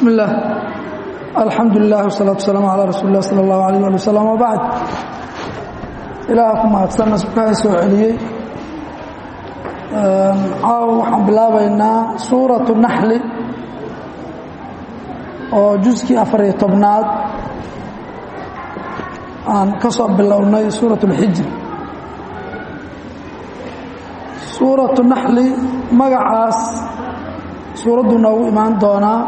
bismi اllah alxamdu lilah wsalaatu wasalaamu calaa rasuuli lah sala اllahu alayh ali wasalam wabacd ilaaha ku mahadsanna subkaha soo celiyey caawa waxaan bilaabaynaa suuratu naxli oo juskii afariyo tobnaad aan ka soo bilownay suurat اlxijri suuratu naxli magacaas suuraddu noogu imaan doonaa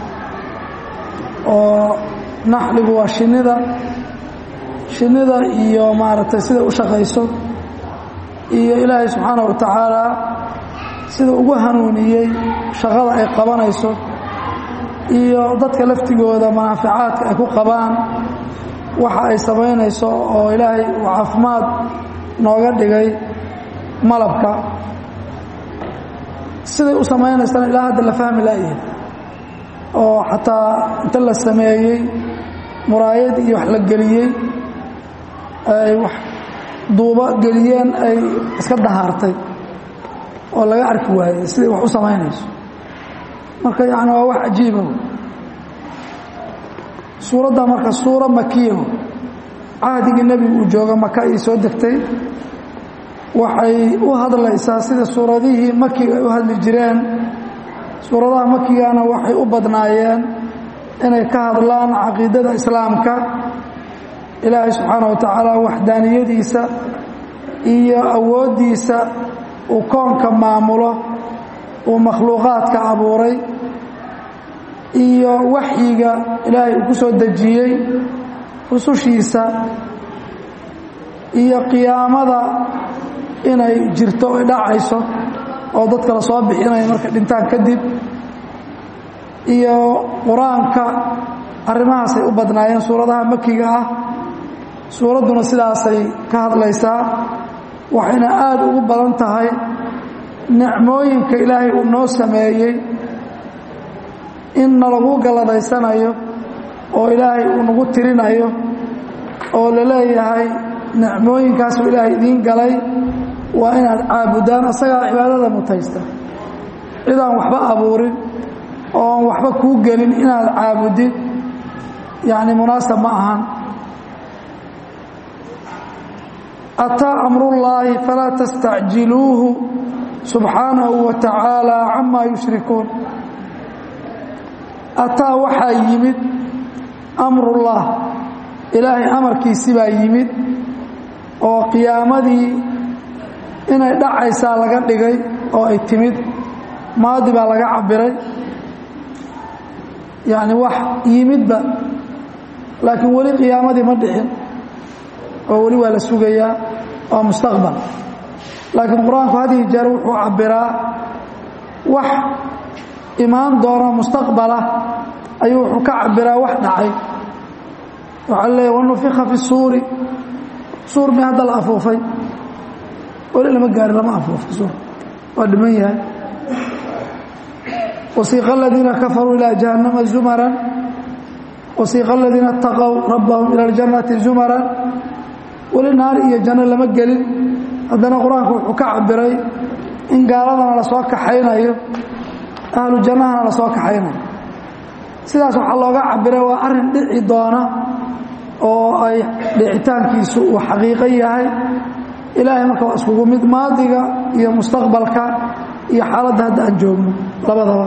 oo naxligu waa shinnida shinnida iyo maaragtay sida u shaqayso iyo ilaahay subxaanaه wa tacaala sida ugu hanuuniyey shaqada ay qabanayso iyo dadka laftigooda manaaficaadka ay ku qabaan waxa ay samaynayso oo ilaahay uu caafimaad nooga dhigay malabka siday u samaynaysana ilaa hadda la fahmi laayahay oo xataa inta la sameeyey muraayad iyo wax la geliyey ay wax duubo geliyeen ay iska dahaartay oo laga arki waayey siday wax u samaynayso marka yacni waa wax cajiiba suuradda marka suura makiyaho cahdigii nebigu uu jooga maka ay soo degtay waxay u hadlaysaa sida suuradihii makiga ay u hadli jireen suuradaha makigana waxay u badnaayeen inay ka hadlaan caqiidada islaamka ilaahay subxaana wa tacaala waxdaaniyadiisa iyo awooddiisa uu koonka maamulo uu makhluuqaadka abuuray iyo waxyiga ilaahay uu ku soo dejiyey rusushiisa iyo qiyaamada inay jirto ay dhacayso oo dadka la soo bixinaya markay dhintaan kadib iyo qur-aanka arrimahaasay u badnaayeen suuradaha makiga ah suuradduna sidaasay ka hadlaysaa waxayna aada ugu badan tahay nicmooyinka ilaahay uu noo sameeyey in nalagu galladaysanayo oo ilaahay uu nagu tirinayo oo la leeyahay nicmooyinkaasuu ilaahay idiin galay waa inaad caabudaan asagaa cibaadada mutaysta cidaan waxba abuurin oon waxba kuu gelin inaad caabudid yacni munaasab ma ahan ataa amrullaahi falaa tastacjiluuhu subxaanahu wa tacaala camaa yushrikuun ataa waxaa yimid amrullah ilaahay amarkiisi baa yimid oo qiyaamadii inay dhacaysaa laga dhigay oo ay timid maadi baa laga cabiray yacni wax yimidba laakiin weli qiyaamadii ma dhixin oo weli waa la sugayaa waa mustaqbal laakiin qur-aanku hadihi jeer wuxuu cabbiraa wax imaan doona mustaqbala ayuu wuxuu ka cabbiraa wax dhacay waxaa leeya wanufika fi suuri suur mi hadda la afuufay weli lama gaari lama afuufta suur waa dhiman yahay wasiiqa aladiina kafaruu ilaa jahannama zumaran wasiiqa aladiina ataqow rabbahum ila اljannati zumaran weli naar iyo janno lama gelin haddana qur-aanku wuxuu ka cabiray in gaaladana lasoo kaxaynayo ahlu jannahana lasoo kaxaynayo sidaas waxaa looga cabiray waa arrin dhici doona oo ay dhicitaankiisu uu xaqiiqo yahay ilaahay marka waa iskugu mid maadiga iyo mustaqbalka iyo xaaladda hadda aan joogno labadaba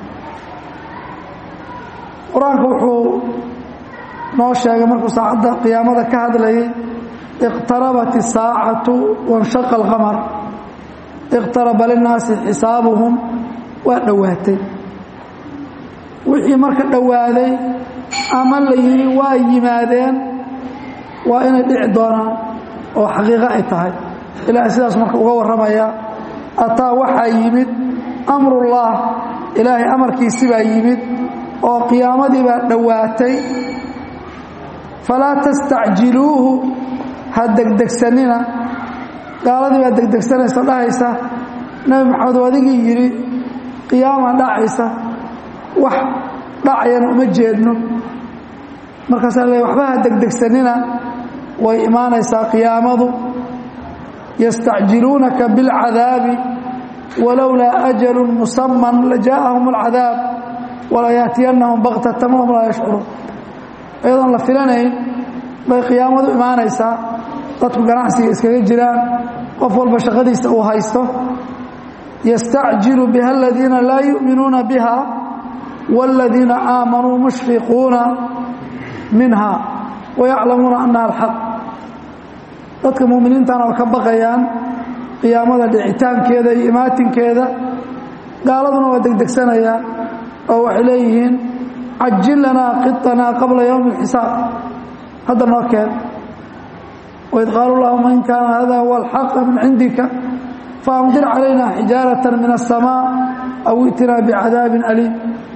qur-aanku wuxuu noo sheegay markuu saacadda qiyaamada ka hadlayay iqtarabat isaacatu wanshaqa alqamar iqtaraba linnaasi xisaabuhum waa dhowaatay wixii marka dhowaaday ama la yidhi waa yimaadeen waa inay dhici doonaan oo xaqiiqo ay tahay ilaahay sidaas marka uga warramaya ataa waxaa yimid amrullah ilaahay amarkiisi baa yimid oo qiyaamadii baa dhowaatay falaa tastacjiluuhu ha degdegsanina gaaladii baa degdegsanaysa dhahaysa nebi maxamed oo adigii yidhi qiyaama dhacaysa wax dhacayana uma jeedno markaasaa le waxba ha degdegsanina way imaanaysaa qiyaamadu yastacjiluunaka biاlcadaabi walowlaa ajalu musaman lajaa'ahum اlcadaab walaa yaatiyannahum baktatan wahum laa yashcuruun iyadoon la filanayn bay qiyaamadu imaanaysaa dadku ganacsiga iskaga jiraan qof walba shaqadiisa uu haysto yastacjilu biha aladiina laa yu'minuuna biha wاladiina aamanuu mushfiquuna minha wayaclamuuna annaha alxaq dadka muuminiintana oo ka baqayaan qiyaamada dhicitaankeeda iyo imaatinkeeda gaaladuna waa degdegsanayaan oo waxay leeyihiin cajil lanaa qiطanaa qabla ywmi اlxisaab hadda noo keen waid qaalu llahuma in kaana hada huwa alxaqa min cindika faamdir calayna xijaaraة min الsamaaء aw itinaa bicadaabin aliim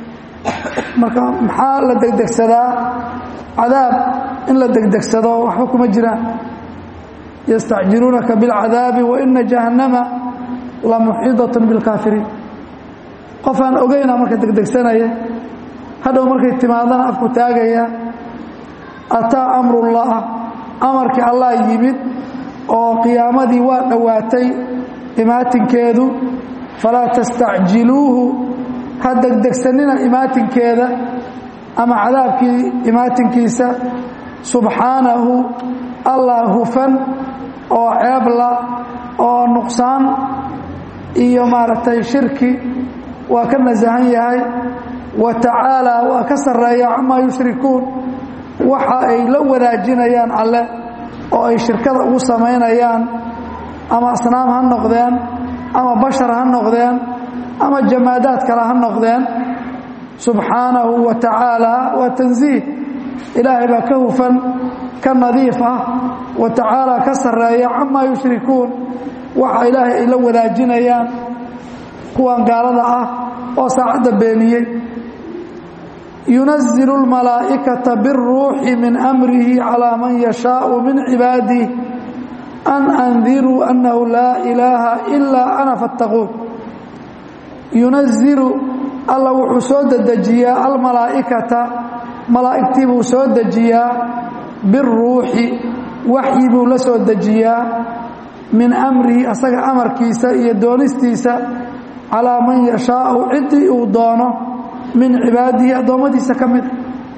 marka maxaa la degdegsadaa cadaab in la degdegsado waxba kuma jiraan yastacjiluunaka biاlcadaabi waina jahannama lamuxiidaة biاlkaafiriin qofaan ogeyna marka degdegsanaya hadhow markay timaadana afku taagaya ataa amrullah amarkii allah yimid oo qiyaamadii waa dhowaatay imaatinkeedu falaa tastacjiluuhu ha degdegsanina imaatinkeeda ama cadaabkii imaatinkiisa subxaanahu allah hufan oo ceebla oo nuqsaan iyo maaragtay shirki waa ka nasahan yahay wa tacaalaa waa ka sarreeya camaa yushrikuun waxa ay la wadaajinayaan alle oo ay shirkada ugu samaynayaan ama asnaam ha noqdeen ama bashar ha noqdeen ama jamaadaad kale ha noqdeen subxaanahu wa tacaalaa waa tansiih ilaahay baa ka hufan ka nadiif ah wa tacaalaa ka sarreeya camaa yushrikuun waxa ilaahay ay la wadaajinayaan kuwan gaalada ah oo saacadda beeniyey yunazilu اlmalaa'ikata biاlruuxi min amrihi calىa man yashaau min cibaadih an andiruu annahu laa ilaaha ilaa ana faاttaquun yunazilu alla wuxuu soo dedejiyaa almalaa'ikata malaa'igtii buu soo dejiyaa biاlruuxi waxyi buu la soo dejiyaa min amrihi asaga amarkiisa iyo doonistiisa calaa man yashaau ciddii uu doono min cibaadihi addoommadiisa ka mid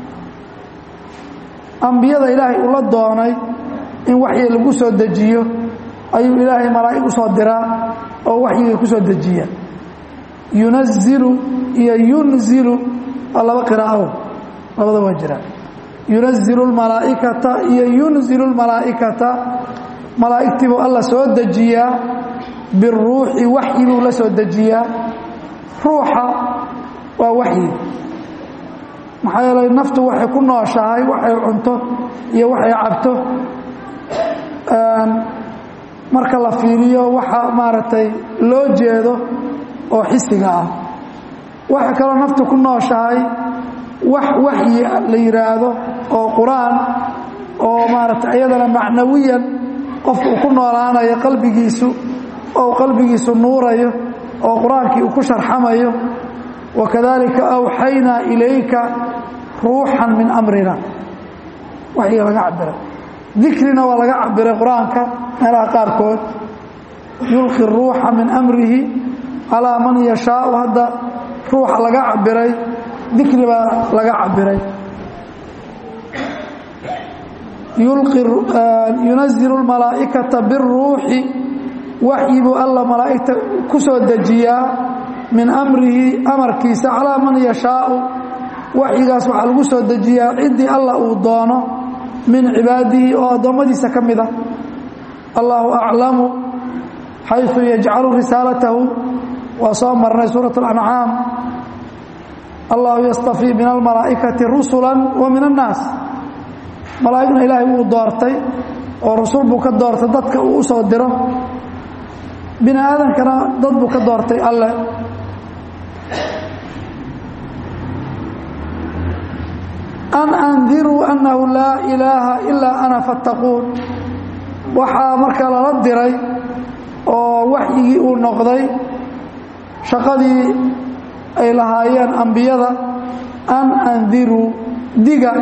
ambiyada ilaahay ula doonay in waxyi lagu soo dejiyo ayuu ilaahay malaa'ig u soo diraa oo waxyiga ku soo dejiya yunazilu iyo yunzilu waa laba qiraa'o labada waa jira yunazilu lmalaa'ikata iyo yunzilu lmalaa'ikata malaa'igtii buu alla soo dejiyaa biruuxi waxyi buu la soo dejiyaa ruuxa waa waxyi maxaa yeelay naftu waxay ku nooshahay waxay cunto iyo waxay cabto marka la fiiriyo waxa maaragtay loo jeedo oo xisiga ah waxa kaloo naftu ku nooshahay wax waxyi la yidhaahdo oo qur-aan oo maaragtay iyadana macnawiyan qofka uu ku noolaanayo qalbigiisu oo qalbigiisu nuurayo oo qur-aankii uu ku sharxamayo wakadalika awxaynaa ilayka ruuxan min amrina waxyiga laga cabiray dikrina waa laga cabiray qur-aanka meelaha qaarkood yulqi ruuxa min amrihi calaa man yashaau hadda ruuxa laga cabiray dikri baa laga cabiray yunazilu lmalaa'ikata biruuxi waxyi buu alla malaa'igta ku soo dejiyaa min amrihi amarkiisa calaa man yashaau waxyigaas waxaa lagu soo dejiyaa ciddii alla uu doono min cibaadihi oo addoommadiisa ka mid a allahu aclamu xayثu yajcalu risaalatahu waa soo marnay suuraة اlancaam allahu yastafii min almalaa'ikati rusula wa min annaas malaa'igna ilaahay wuu doortay oo rasul buu ka doortay dadka uu u soo diro bini aadankana dad buu ka doortay alle an andiruu annahu laa ilaaha ilaa ana fattaquun waxaa marka lala diray oo waxyigii uu noqday shaqadii ay lahaayeen ambiyada an andiruu diga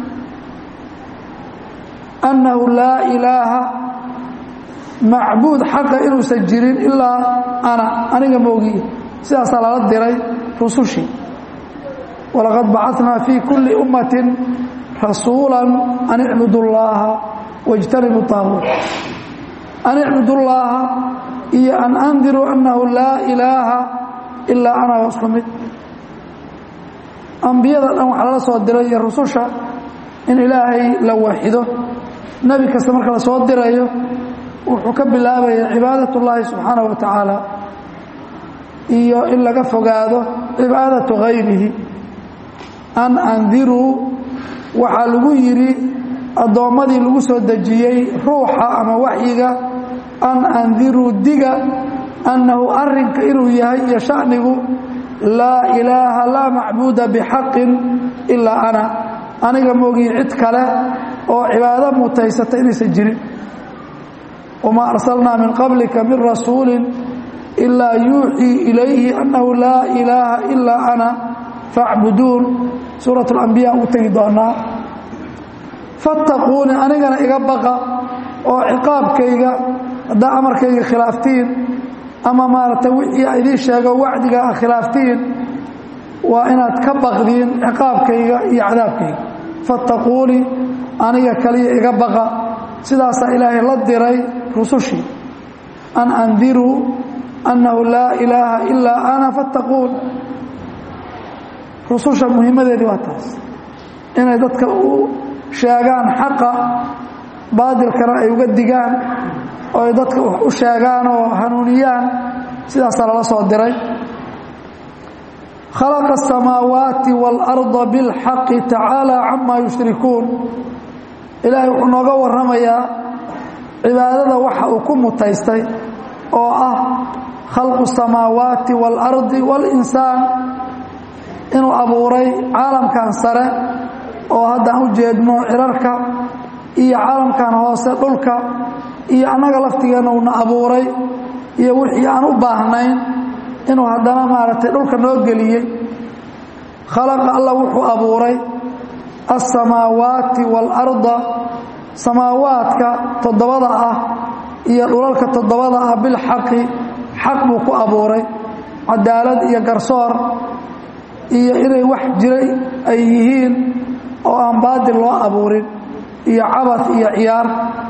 annahu laa ilaaha macbuud xaqa inuusan jirin ilaa ana aniga moogiye sidaasaa lala diray rusushii walaqad bacadnaa fii kulli ummatin rasuula an icbudu llaaha wاjtanibu طaaguut an icbudu llaaha iyo an andiruu annahu laa ilaaha ilaa ana wasku mid ambiyada dhan waxaa lala soo diray iyo rususha in ilaahay la waxido nebi kasta marka la soo dirayo wuxuu ka bilaabaya cibaadat اllaahi subxaanaه wa tacaala iyo in laga fogaado cibaadatu hayrihi an andiruu waxaa lagu yidhi addoommadii lagu soo dejiyey ruuxa ama waxyiga an andiruu diga annahu arrinka inuu yahay iyo shanigu laa ilaaha laa macbuuda bixaqin ilaa ana aniga moogii cid kale oo cibaado mutaysata inaysan jirin wamaa arsalnaa min qablika min rasuulin ilaa yuuxii ilayhi annahu laa ilaaha ilaa ana facbuduun suurat alambiya u tegi doonaa fattaquuni anigana iga baqa oo ciqaabkayga haddaa amarkayga khilaaftiin ama maaragtay wixii a idiin sheego wacdiga a khilaaftiin waa inaad ka baqdiin ciqaabkayga iyo cadaabkayga fattaquuni aniga kaliya iga baqa sidaasaa ilaahay la diray rusushii an andiruu annahu laa ilaaha ilaa ana fattaquun rususha muhiimadeedii waa taas inay dadka u sheegaan xaqa baadilkana ay uga digaan oo ay dadka wax u sheegaan oo hanuuniyaan sidaasaa lala soo diray khalaqa asamaawaati waalarda bilxaqi tacaala camaa yushrikuun ilaahay wuxuu nooga warramayaa cibaadada waxa uu ku mutaystay oo ah khalqu samaawaati waalardi waalinsaan inuu abuuray caalamkan sare oo haddaan u jeedno cirarka iyo caalamkan hoose dhulka iyo annaga laftigeenna uuna abuuray iyo wixii aan u baahnayn inuu haddana maaragtay dhulka noo geliyey khalaqa alla wuxuu abuuray alsamaawaati waalarda samaawaadka toddobada ah iyo dhulalka toddobada ah bilxaqi xaq buu ku abuuray cadaalad iyo garsoor iyo inay wax jiray ay yihiin oo aan baadil loo abuurin iyo cabad iyo ciyaar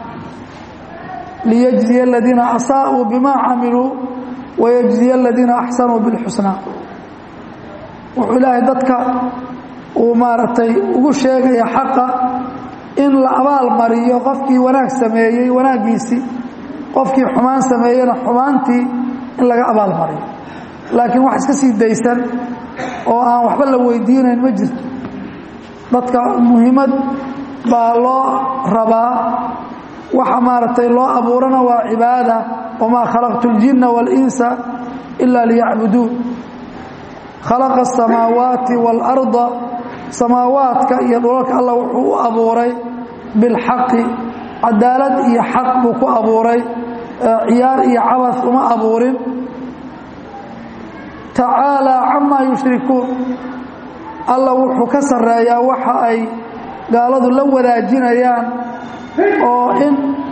liyجزiya الadiina asaaءuu bima camiluu wayجزiya الadiina axsanuu biاlxusnaa wuxuu ilaahay dadka uu maaragtay ugu sheegaya xaqa in la abaal mariyo qofkii wanaag sameeyey wanaaggiisii qofkii xumaan sameeyena xumaantii in laga abaal mariyo laakiin wax iska sii daysan oo aan waxba la weydiinayn ma jirto dadka muhiimad baa loo rabaa waxa maaragtay loo abuurana waa cibaada wamaa khalaqtu اljinna wاlinsa ila liyacbuduun khalaqa asamaawaati waalarda samaawaadka iyo dhulalka alla wuxuu u abuuray bilxaqi cadaalad iyo xaq buu ku abuuray ciyaar iyo cabad uma abuurin tacaalaa camaa yushrikuun alla wuxuu ka sarreeyaa waxa ay gaaladu la wadaajinayaan oo in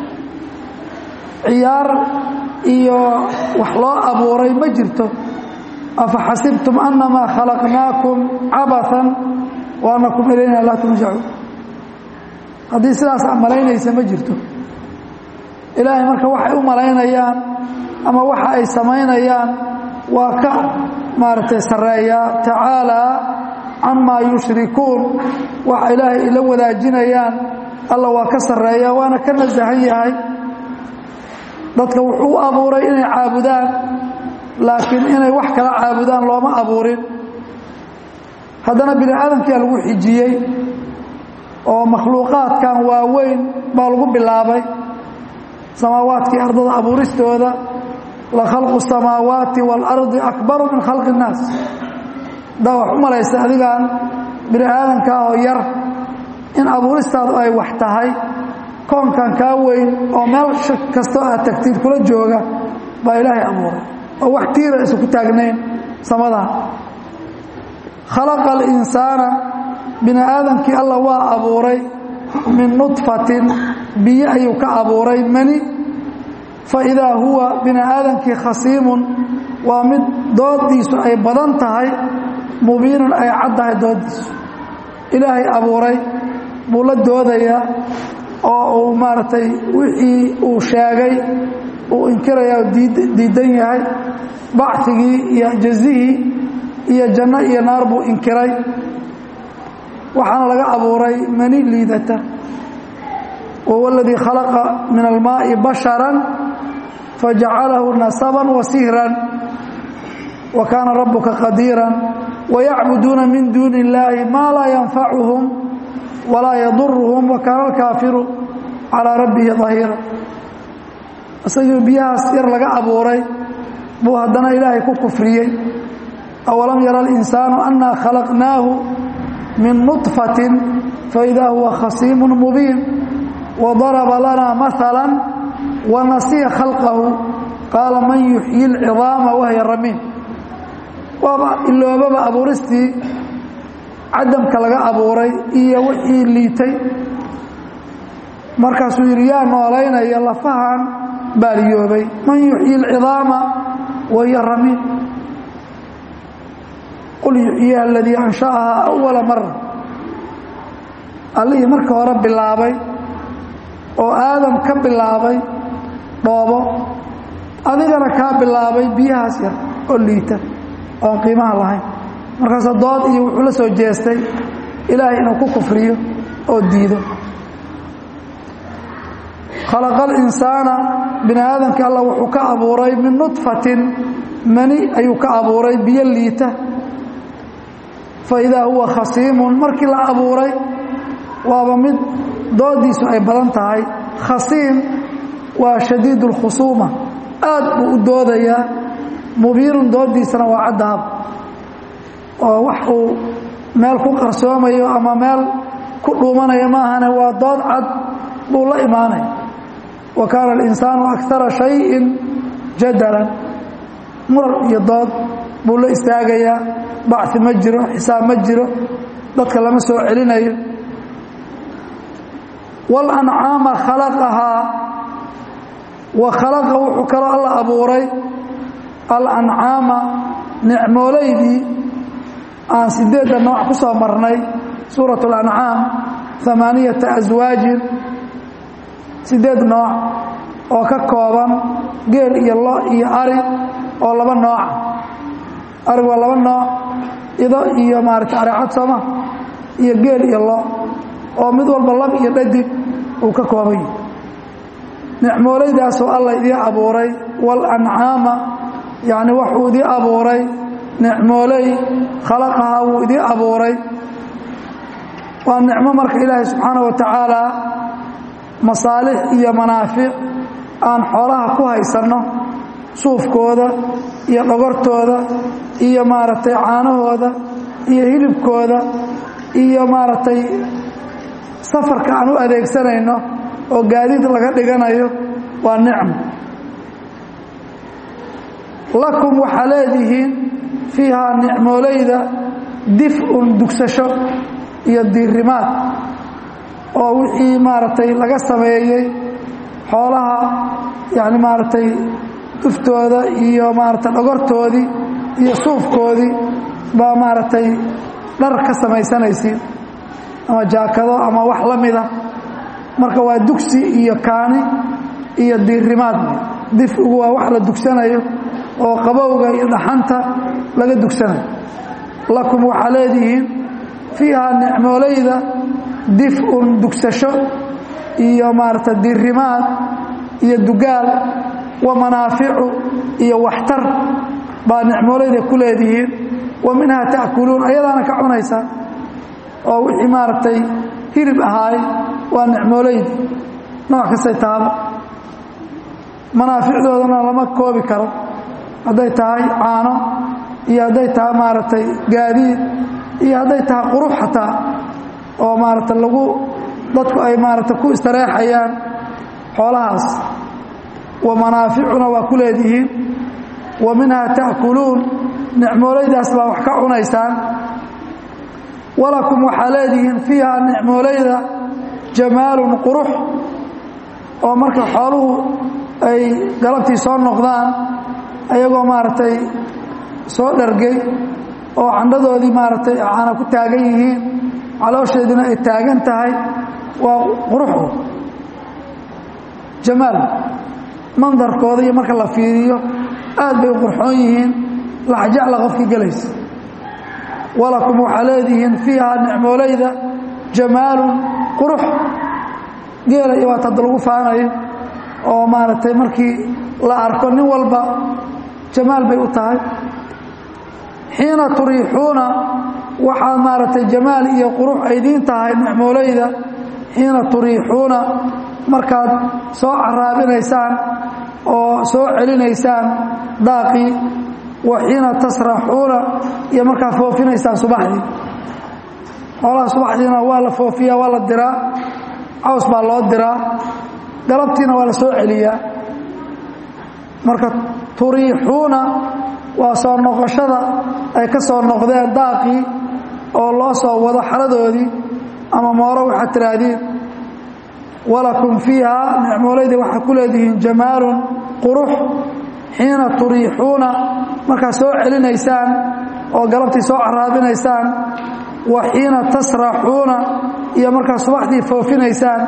ciyaar iyo wax loo abuuray ma jirto afa xasibtum annamaa khalaqnaakum cabathan wa annakum ilayna laa turjacuun haddii sidaas a malaynaysa ma jirto ilaahay marka waxay u malaynayaan ama waxa ay samaynayaan waa ka maaragtay sarreeyaa tacaalaa camaa yushrikuun waxa ilaahay ila wadaajinayaan alla waa ka sarreeya waana ka nasahan yahay dadka wuxuu u abuuray inay caabudaan laakiin inay wax kala caabudaan looma abuurin haddana bini aadamkiia lagu xijiyey oo makhluuqaadkan waaweyn baa lagu bilaabay samaawaadkii ardada abuuristooda la khalqu الsamaawaati wاlardi akbaru min khalqi الnaas haddaa wax u malaysa adigan bini aadamkaa oo yar in abuuristaadu ay wax tahay koonkan kaa weyn oo meel kastoo aad tagtid kula jooga baa ilaahay abuuray oo wax tiira isu ku taagnayn samadan khalaqa alinsaana bini aadamkii alla waa abuuray min nudfatin biyo ayuu ka abuuray mani fa idaa huwa bini aadamkii khasiimun waa mid doodiisu ay badan tahay mubiinun ay caddahay doodiisu ilaahay abuuray buu la doodayaa oo uu maaragtay wixii uu sheegay uu inkirayaa oo diidan yahay bacigii iyo jazihii iyo janno iyo naar buu inkiray waxaana laga abuuray mani liidata wahuwa aladii khalaqa min almaa'i basharan fajacalahu nasaban wa sihran wa kaana rabuka qadiiran wayacbuduuna min duuni illaahi maa laa yanfacuhum walaa yaduruhum wa kaana alkaafiru calaa rabbihi dahiira isagii biyahaas yar laga abuuray buu haddana ilaahay ku kufriyey awalam yara alinsaanu annaa khalaqnaahu min nudfatin faidaa huwa khasiimun mubiin wadaraba lanaa maala wanasiya khalqahu qaala man yuxyi alcidaama wahya ramiin waaba iloobaba abuuristii cadamka laga abuuray iyo wixii liitay markaasuu yidhi yaa noolaynaya lafahan baaliyoobay man yuxyi alcidaama wahiya ramiin qul yuxyiha aladii ansha'ahaa awala mara allihii marka hore bilaabay oo aadam ka bilaabay dhoobo adigana kaa bilaabay biyahaas yar oo liita oon qiimaha lahayn markaasa dood iyo wuxuu la soo jeestay ilaahay inuu ku kufriyo oo diido khalaqa alinsaana bini aadamka alla wuxuu ka abuuray min nudfatin mani ayuu ka abuuray biyo liita fa idaa huwa khasiimun markii la abuuray waaba mid doodiisu ay badan tahay khasiim waa shadiid اlkhusuuma aad buu u doodayaa mubiinun doodiisana waa caddahab oo wax uu meel ku qarsoomayo ama meel ku dhuumanayo maahane waa dood cad buu la imaanaya wa kaana alinsaanu akara shayin jadalan murar iyo dood buu la istaagayaa bacثi ma jiro xisaab ma jiro dadka lama soo celinayo walancaama khalaqahaa wa khalaqa wuxuu kaloo alla abuuray alancaama nicmoolaydii aan sideedda nooc ku soo marnay suuraة اlancaam amaaniyata aswaajin sideed nooc oo ka kooban geel iyo lo iyo ari oo laba nooca arig waa laba nooc ido iyo maarata areecad sooma iyo geel iyo lo oo mid walba lab iyo dhadig uu ka kooban yahay nicmoolaydaasoo alla idii abuuray walancaama yacni waxuu idii abuuray nicmooley khalaqahaa wuu idii abuuray waa nicmo marka ilaahay subxaana wa tacaala masaalix iyo manaafic aan xoolaha ku haysanno suufkooda iyo dhogortooda iyo maaragtay caanahooda iyo hilibkooda iyo maaragtay safarka aan u adeegsanayno oo gaadiid laga dhiganayo waa nicmo lakum waxaa leedihiin fiihaa nicmoolayda dif'un dugsasho iyo diirimaad oo wixii maaragtay laga sameeyey xoolaha yani maaragtay duftooda iyo maaragtay dhogortoodii iyo suufkoodii baa maaragtay dhar ka samaysanaysiin ama jaakado ama wax la mida marka waa dugsi iyo kaani iyo diirimaad difigu waa wax la dugsanayo oo qabowga iyo dhaxanta laga dugsanayo lakum waxaa leedihiin fiihaa nicmoolayda dif'un dugsasho iyo maarata diirimaad iyo dugaal wa manaaficu iyo waxtar baa nicmoolayda ku leedihiin wa minhaa ta'kuluun ayadaana ka cunaysaa oo wixii maaragtay hilib ahaay waa nicmoolaydi nooc kastay tahaba manaaficdoodana lama koobi karo hadday tahay caano iyo hadday tahay maaragtay gaadiid iyo hadday tahay qurux xataa oo maaragtay lagu dadku ay maaragtay ku istareexayaan xoolahaas wa manaaficuna waa ku leedihiin wa minhaa ta'kuluun nicmoolaydaas baa wax ka cunaysaan walakum waxaa leedihiin fiihaa nicmoolayda jamaalun qurux oo marka xooluhu ay galabtii soo noqdaan ayagoo maaragtay soo dhargay oo candhadoodii maaragtay caana ku taagan yihiin caloosheedina ay taagan tahay waa quruxu jamaal mandarkooda iyo marka la fiiriyo aad bay u qurxoon yihiin laxjacla qofkii gelaysa walakum waxaa leedihiin fiihaa nicmoolayda jamaalun qurux geela iyo waata hadda lagu faanayo oo maaragtay markii la arko nin walba jamaal bay u tahay xiina turiixuuna waxaa maaragtay jamaal iyo qurux aydiin tahay nicmoolayda xiina turiixuuna markaad soo caraabinaysaan oo soo celinaysaan daaqii wa xiina tasraxuuna iyo markaad foofinaysaan subaxdii xoolaha subaxdiina waa la foofiyaa waa la diraa caws baa loo diraa galabtiina waa la soo celiyaa marka turiixuuna waa soo noqoshada ay ka soo noqdeen daaqii oo loo soo wado xaradoodii ama mooro waxaad tiraahdiin walakum fiiha nicmoolayda waxaa ku leedihiin jamaalun qurux xiina turiixuuna markaad soo celinaysaan oo galabtii soo caraabinaysaan wa xiina tasraxuuna iyo markaad subaxdii foofinaysaan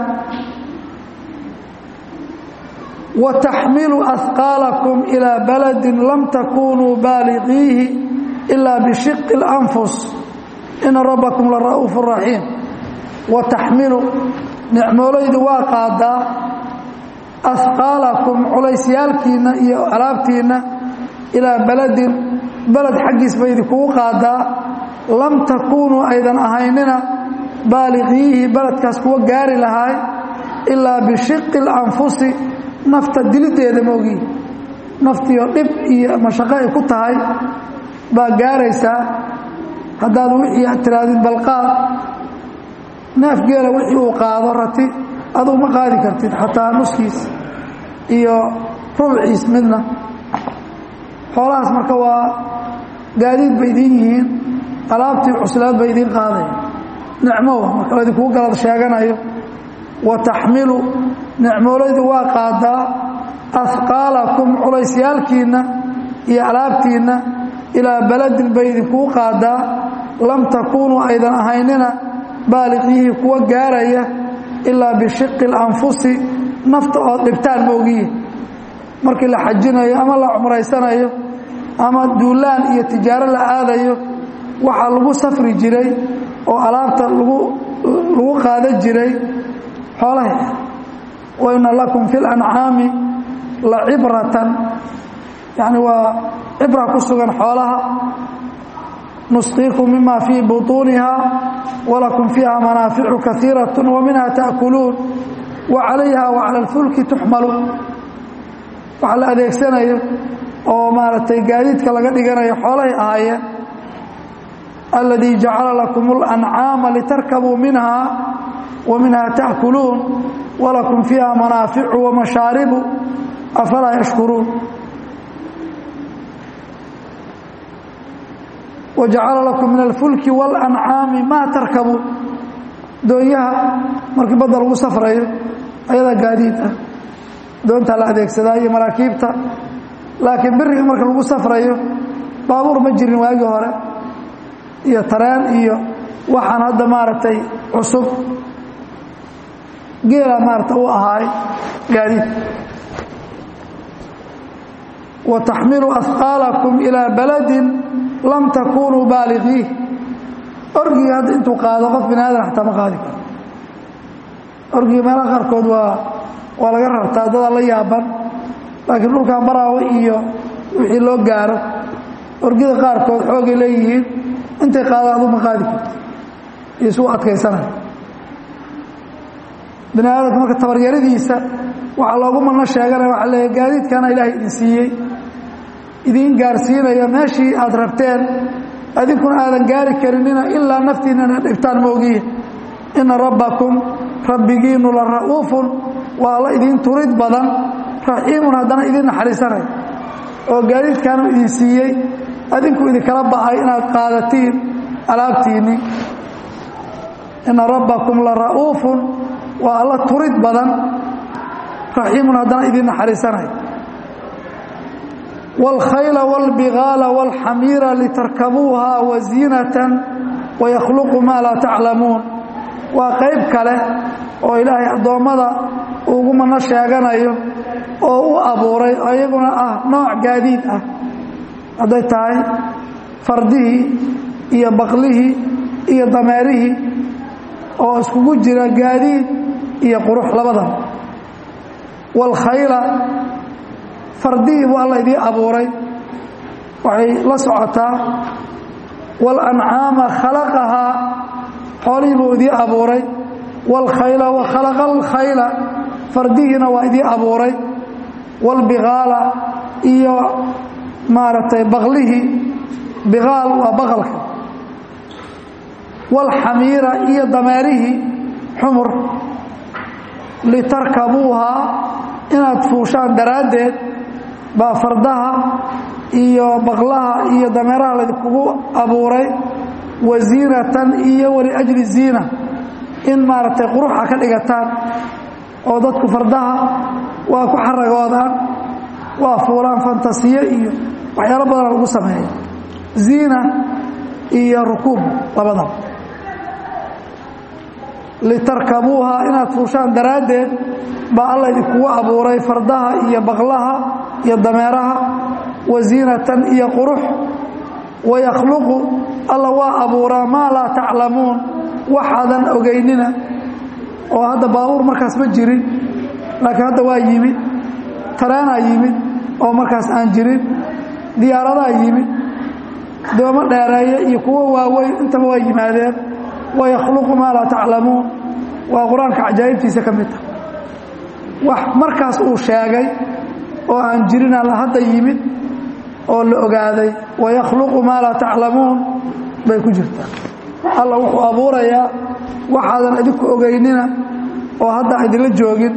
wa taxmilu ahqaalakum ilaa baladin lam takunuu baaliqiihi ilaa bishiqi اlanfus ina rabbakum la ra'uufu raxiim wa taxmilu nicmoolaydu waa qaadaa ahqaalakum culaysyaalkiinna iyo alaabtiinna ilaa baladin beled xaggiis bay idinkugu qaadaa lam takuunuu aydan ahaynina baaliqiihi beledkaas kuwa gaari lahaay ilaa bishiqi اlanfusi nafta dilideeda moogiin naftiio dhib iyo mashaqo ay ku tahay baa gaaraysaa haddaad wixii aad tirahdid balqaad neef geela wixii uu qaado rati aduu ma qaadi kartid xataa nuskiis iyo rubciis midna xoolahaas marka waa gaadiid bay idiin yihiin alaabtii cuslaad bay idiin qaadaya nicmowa marka la idinkugu galad sheeganayo wa taxmilu nicmoolaydu waa qaadaa ahqaalakum culaysyaalkiinna iyo alaabtiinna ilaa baladin bay idinkuu qaadaa lam takuunuu aydan ahaynina baaliqyihii kuwa gaaraya ilaa bishiqi اlanfusi nafta ood dhibtaan moogiyi markii la xajinayo ama la cumraysanayo ama duulaan iyo tijaaro la aadayo waxaa lagu safri jiray oo alaabta lagu lagu qaada jiray xoolaha waina lakum fi اlancaami la cibratan yani waa cibra ku sugan xoolaha nusqiikum mima fii buطuuniha walakum fiiha manaaficu kaiiraة waminha taأkuluun wacalayha wacalى اlfulki tuxmalu waxa la adeegsanayo oo maaragtay gaadiidka laga dhiganayo xoolahay ahaayeen aladii jacala lakum اlancaama litarkabuu minha wa minha taأkuluun walakum fiiha manaaficu wamashaaribu afalaa yashkuruun wajacala lakum min alfulki walancaami maa tarkabuun doonyaha markii badda lagu safrayo ayadaa gaadiid ah doontaa la adeegsadaa iyo maraakiibta laakiin biriga marka lagu safrayo baabuur ma jirin waagii hore iyo tareen iyo waxaan hadda maaragtay cusub geelaa maarata u ahaay gaadiid wa taxmilu ahqaalakum ilaa baladin lam takunuu baaliqiih orgii hadda intuu qaado qof bini aadan xataa ma qaadi karo orgii meelaha qaarkood waa waa laga rartaa dadaa la yaaban laakiin dhulkan baraawe iyo wixii loo gaaro orgida qaarkood xoogay leeyihiin intay qaadaan aduu ma qaadi karto iyo isuu adkaysanaya bini aadamka marka tabaryaradiisa waxaa loogu madno sheeganaya waxa leeya gaadiidkana ilaahay idin siiyey idiin gaarsiinaya meeshii aad rabteen adinkuna aadan gaari karinina ilaa naftiinana dhibtaan moogiye ina rabbakum rabbigiinu la ra'uufun waa alla idiin turid badan raxiimun haddana idiin naxariisanay oo gaadiidkaanu idin siiyey adinku idinkala ba'ay inaad qaadatiin alaabtiinni ina rabbakum la ra'uufun waa alla turid badan raxiimun haddana idiin naxariisanay wاlkhayla wاlbigaala wاlxamiira litarkabuuha waziinatan wayakhluqu maa laa taclamuun waa qayb kale oo ilaahay addoommada ugu mano sheeganayo oo u abuuray oo iyaguna ah nooc gaadiid ah hadday tahay fardihii iyo baqlihii iyo dameerihii oo iskugu jira gaadiid iyo qurux labadaba waalkhayla fardihii buu alla idii abuuray waxay la socotaa waalancaama khalaqahaa xoolihii buu idii abuuray waalkhayla wa khalaqa alkhayla fardihiina waa idii abuuray waalbigaala iyo maaragtay baqlihii bigaal waa baqalka waalxamiira iyo dameerihii xumur litarkabuuhaa inaad fuushaan daraaddeed baa fardaha iyo baqlaha iyo dameeraha laydinkugu abuuray waziinatan iyo waliajli ziina in maaragtay quruxa ka dhigataan oo dadku fardaha waa ku xaragoodaan waa fuulaan fantasiyo iyo waxyaalo badana lagu sameeya ziina iyo rukuub labadaba litarkabuuha inaad fuushaan daraaddeed baa alla idinkugu abuuray fardaha iyo baqlaha iyo dameeraha waziinatan iyo qurux wayakhluqu alla waa abuuraa maa laa taclamuun waxaadan ogeynina oo hadda baabuur markaas ma jirin laakiin hadda waa yimid taraanaa yimid oo markaas aan jirin diyaaradaa yimid doomo dheereeye iyo kuwo waaweyn intaba waa yimaadeen wayakhluqu maa laa taclamuun waa qur-aanka cajaa'ibtiisa ka mid ah wax markaas uu sheegay oo aan jirin alla hadda yimid oo la ogaaday wayakhluqu maa laa taclamuun bay ku jirtaa alla wuxuu abuurayaa waxaadan idinku ogeynina oo hadda idinla joogin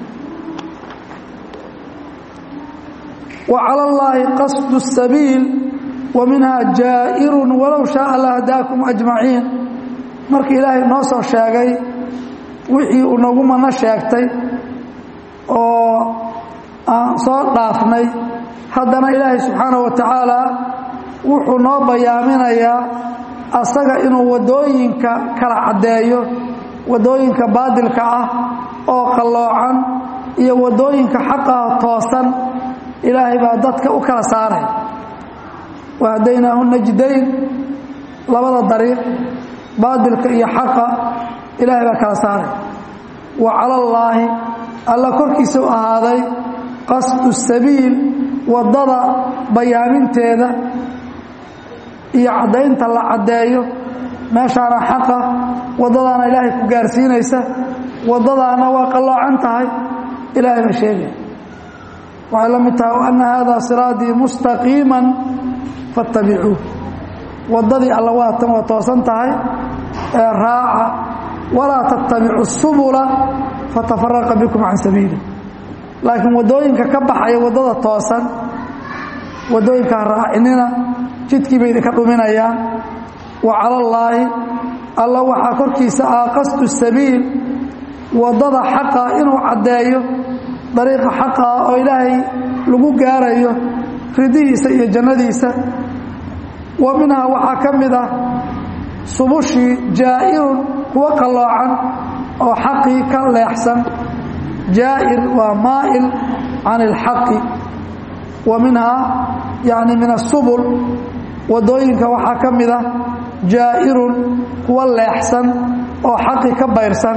wa cala allaahi qasdu الsabiil wa minhaa jaa'irun walow shaaa lahadaakum ajmaciin markii ilaahay noo soo sheegay wixii uu nagu mano sheegtay oo aan soo dhaafnay haddana ilaahay subxaanaه wa tacaala wuxuu noo bayaaminayaa asaga inuu waddooyinka kala caddeeyo waddooyinka baadilka ah oo qalloocan iyo waddooyinka xaqaha toosan ilaahay baa dadka u kala saaray wahadaynaahu najdayn labada dariiq baadilka iyo xaqa ilaahay baa kala saaray wa cala allaahi alla korkiisa u ahaaday qasdu sabiil waddada bayaaminteeda iyo caddaynta la caddeeyo meeshaana xaqa waddadaana ilaahay ku gaarsiinaysa waddadaana waa qalloocan tahay ilaahay baa sheegaya waxay la mid tahay anna haadaa siraatii mustaqiiman fattabicuuh waddadii alla waatan waa toosan tahay ee raaca walaa tattabicu subula fatafaraqa bikum can sabiili laakiin waddooyinka ka baxaya waddada toosan waddooyinka ha raacinina jidkii bay idinka dhuminayaan wa cala allaahi alla waxaa korkiisa ah qasdu sabiil waddada xaqa inuu caddeeyo dariiqa xaqa ah oo ilaahay lagu gaarayo ridihiisa iyo jannadiisa wa minhaa waxaa ka mid ah subushii jaa'irun kuwa qalloocan oo xaqii ka leexsan jaa'ir waa maa'il can ilxaqi wa minhaa yacni min asubul waddooyinka waxaa ka mid ah jaa'irun kuwa leexsan oo xaqi ka bayrsan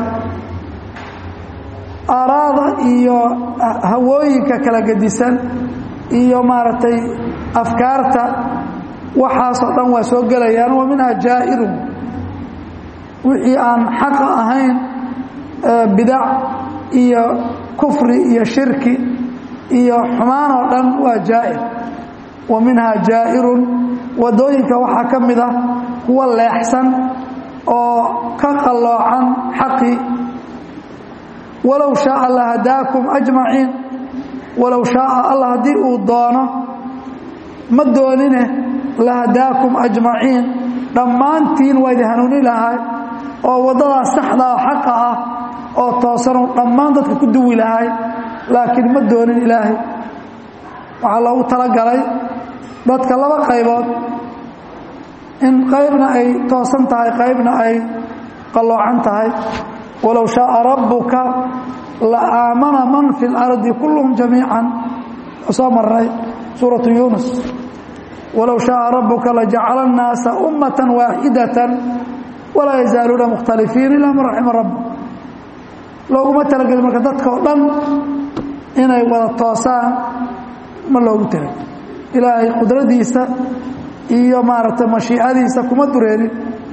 aaraada iyo hawooyinka kala gedisan iyo maaragtay afkaarta waxaasoo dhan waa soo gelayaan wa minhaa jaa'irun wixii aan xaqa ahayn bidac iyo kufri iyo shirki iyo xumaan oo dhan waa jaa'ir wa minhaa jaa'irun waddooyinka waxaa ka mid ah kuwa leexsan oo ka qalloocan xaqii walow shaaa lahadaakum ajmaciin walow shaaa allah haddii uu doono ma doonine lahadaakum ajmaciin dhammaantiin waa idin hanuuni lahay oo waddadaas saxda oo xaqa ah oo toosanuu dhammaan dadka ku duwi lahay laakiin ma doonin ilaahay waxaa loogu talagalay dadka laba qaybood in qaybna ay toosan tahay qaybna ay qalloocan tahay walow shaaa rabbuka la aamana man fi اlardi kulluhum jamiican soo marnay suuratu yunus walow shaaa rabuka lajacala الnaasa ummata waaxidaة walaa yazaaluuna mukhtalifiin ilaa man raxima rabbuk looguma talagelin marka dadka oo dhan inay wada toosaan ma loogu talagel ilaahay qudradiisa iyo maaragtay mashiicadiisa kuma dureerin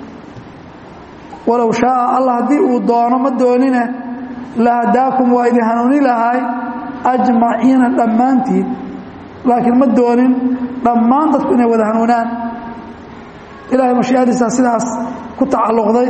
walow shaaa allah haddii uu doono ma doonine lahadaakum waa idin hanuuni lahay ajmaciina dhammaantiin laakiin ma doonin dhammaan dadku inay wada hanuunaan ilahay mashiicadiisa sidaas ku tacalluqday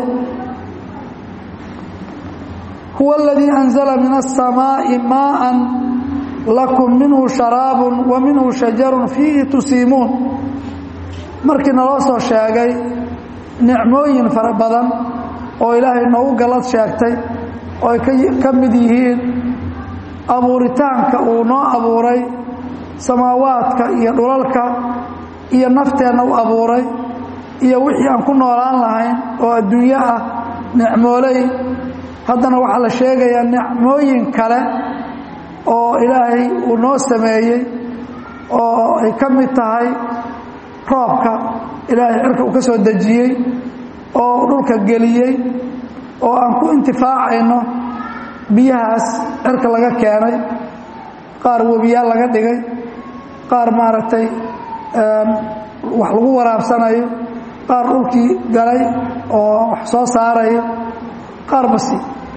huwa aladii anzala min aلsamaaءi maءa lakum minhu sharaabu wa minhu shajaru fiihi tusiimuun markii naloo soo sheegay nicmooyin fara badan oo ilaahay noogu gallad sheegtay oo ay ka mid yihiin abuuritaanka uu noo abuuray samaawaadka iyo dhulalka iyo nafteenna u abuuray iyo wixii aan ku noolaan lahayn oo adduunyo ah nicmooley haddana waxaa la sheegayaa nicmooyin kale oo ilaahay uu noo sameeyey oo ay ka mid tahay roobka ilaahay cirka uu ka soo dejiyey oo dhulka geliyey oo aan ku intifaacayno biyahaas cirka laga keenay qaar webiyaal laga dhigay qaar maaragtay wax lagu waraabsanayo qaar dhulkii galay oo wax soo saarayo qaar basi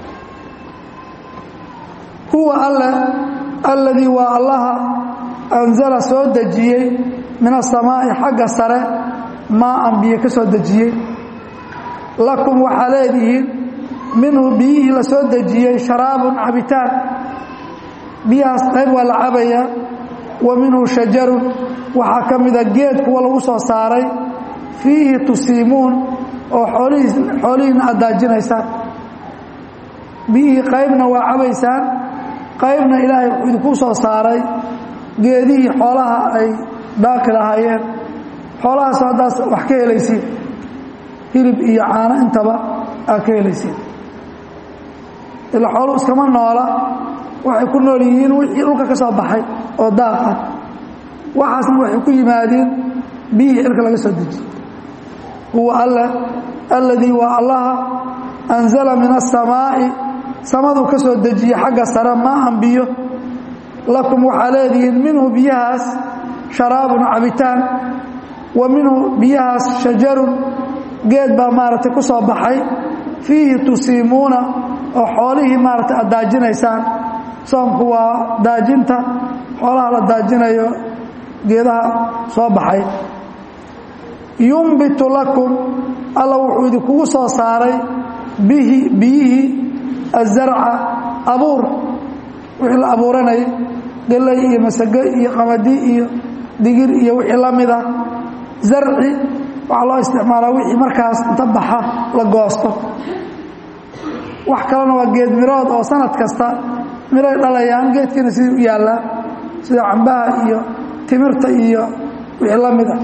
huwa alle alladii waa allaha anzala soo dejiyey min asamaa'i xagga sare maaan biyo ka soo dejiyey lakum waxaa leedihiin minhu biyihii la soo dejiyey sharaabun cabitaan biyahaas qayb waa la cabayaa wa minhu shajarun waxaa ka mida geed kuwa lagu soo saaray fiihi tusiimuun oo xoolihiina aad daajinaysaan biyihii qaybna waa cabaysaan qaybna ilaahay wuxuu idinku soo saaray geedihii xoolaha ay daaqi lahaayeen xoolahaas haddaas wax ka helaysiin hilib iyo caano intaba aad ka helaysiin ila xooluu iskama noola waxay ku nool yihiin wixii dhulka ka soo baxay oo daaq ah waxaasna waxay ku yimaadeen biyihii cirka laga soo dejiyey huwa alle alladii waa allaha anzala min asamaa'i samaduu ka soo dejiyey xagga sare maaan biyo lakum waxaa leedihiin minhu biyahaas sharaabun cabitaan wa minhu biyahaas shajarun geed baa maaragtay ku soo baxay fiihi tusiimuuna oo xoolihii maaragtay aad daajinaysaan soomku waa daajinta xoolaha la daajinayo geedaha soo baxay yumbitu lakum alla wuxuu idinkugu soo saaray bihi biyihii azarca abuur wixii la abuuranayay galley iyo masago iyo qamadi iyo digir iyo wixii la mida zarci waxaa loo isticmaalaa wixii markaas inta baxa la goosto wax kalena waa geed mirood oo sanad kasta miray dhalayaan geedkiina sidii u yaallaa sida cambaha iyo timirta iyo wixii la mida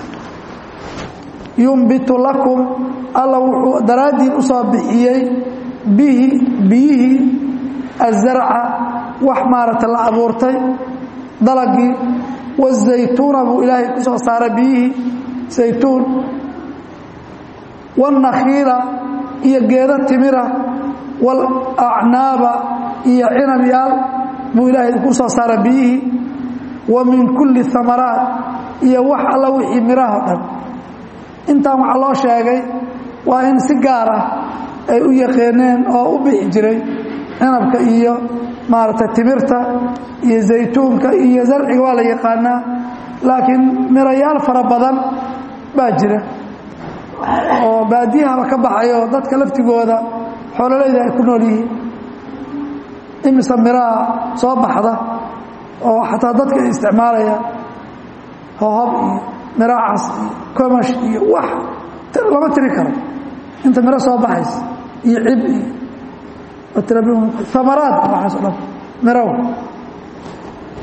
yumbitu lakum alla wuxuu daraaddiin u soo bixiyey bihi biyihii azarca wax maaragta la abuurtay dalagii wazaytuuna buu ilaahay ku soo saaray biyihii saytuun wاlnakhiila iyo geedo timira wاlacnaaba iyo cinabyaal buu ilaahay ku soo saaray biyihii wa min kulli amaraat iyo wax alla wixii miraho dhan intaan waxaa loo sheegay waa in si gaar ah ay u yaqeeneen oo u bixi jiray cinabka iyo maaragtay timirta iyo zaytuunka iyo zarciga waa la yaqaanaa laakiin mirayaal fara badan baa jira oo baadiyahaba ka baxayo dadka laftigooda xoololayda ay ku nool yihiin imise miraha soo baxda oo xataa dadka ay isticmaalayaan hohob iyo miracas iyo komash iyo wax lama tiri karo inta miro soo baxaysa iyo cib iyo amaraad waxaas o dhan mirow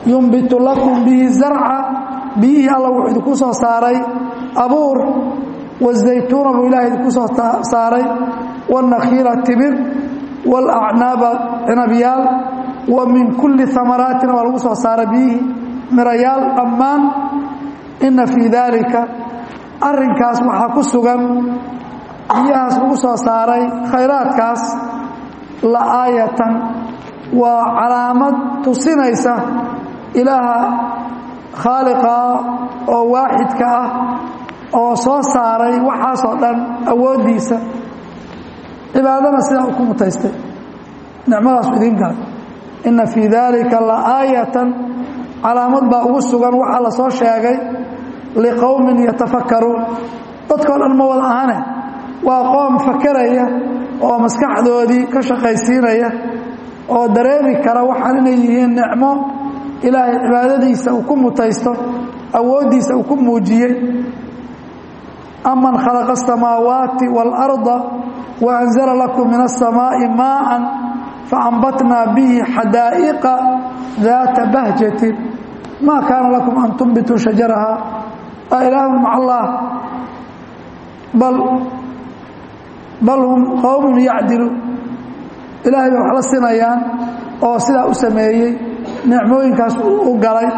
yumbitu lakum bihi zarca biyihii alla wuxuu idinku soo saaray abuur wazaytuuna buu ilahay idinku soo saaray wاnakhiila tibir wاlacnaaba cinabyaal wa min kulli amaraatina waa lagu soo saaray biyihii mirayaal dhammaan ina fii daalika arrinkaas waxaa ku sugan biyahaas lagu soo saaray khayraadkaas la aayatan waa calaamad tusinaysa ilaaha khaaliqaa oo waaxidka ah oo soo saaray waxaasoo dhan awooddiisa cibaadana sidaa u ku mutaystay nicmadaasu idiin galay inna fii daalika la aayatan calaamad baa ugu sugan waxaa la soo sheegay liqowmin yatafakkaruun dadkao dhan ma wada ahane waa qoom fakeraya oo maskaxdoodii ka shaqaysiinaya oo dareemi kara waxaan inay yihiin nicmo ilaahay cibaadadiisa uu ku mutaysto awooddiisa uu ku muujiyey aman khalaqa asamaawaati waalarda wa anzala lakum min aلsamaa'i maa'an faambatnaa bihi xadaa'iqa daata bahjatin maa kaana lakum an tunbituu shajaraha a ilaahun maca allah bal bal hum qowmun yacdiluun ilaahay bay wax la sinayaan oo sidaa u sameeyey nicmooyinkaas u galay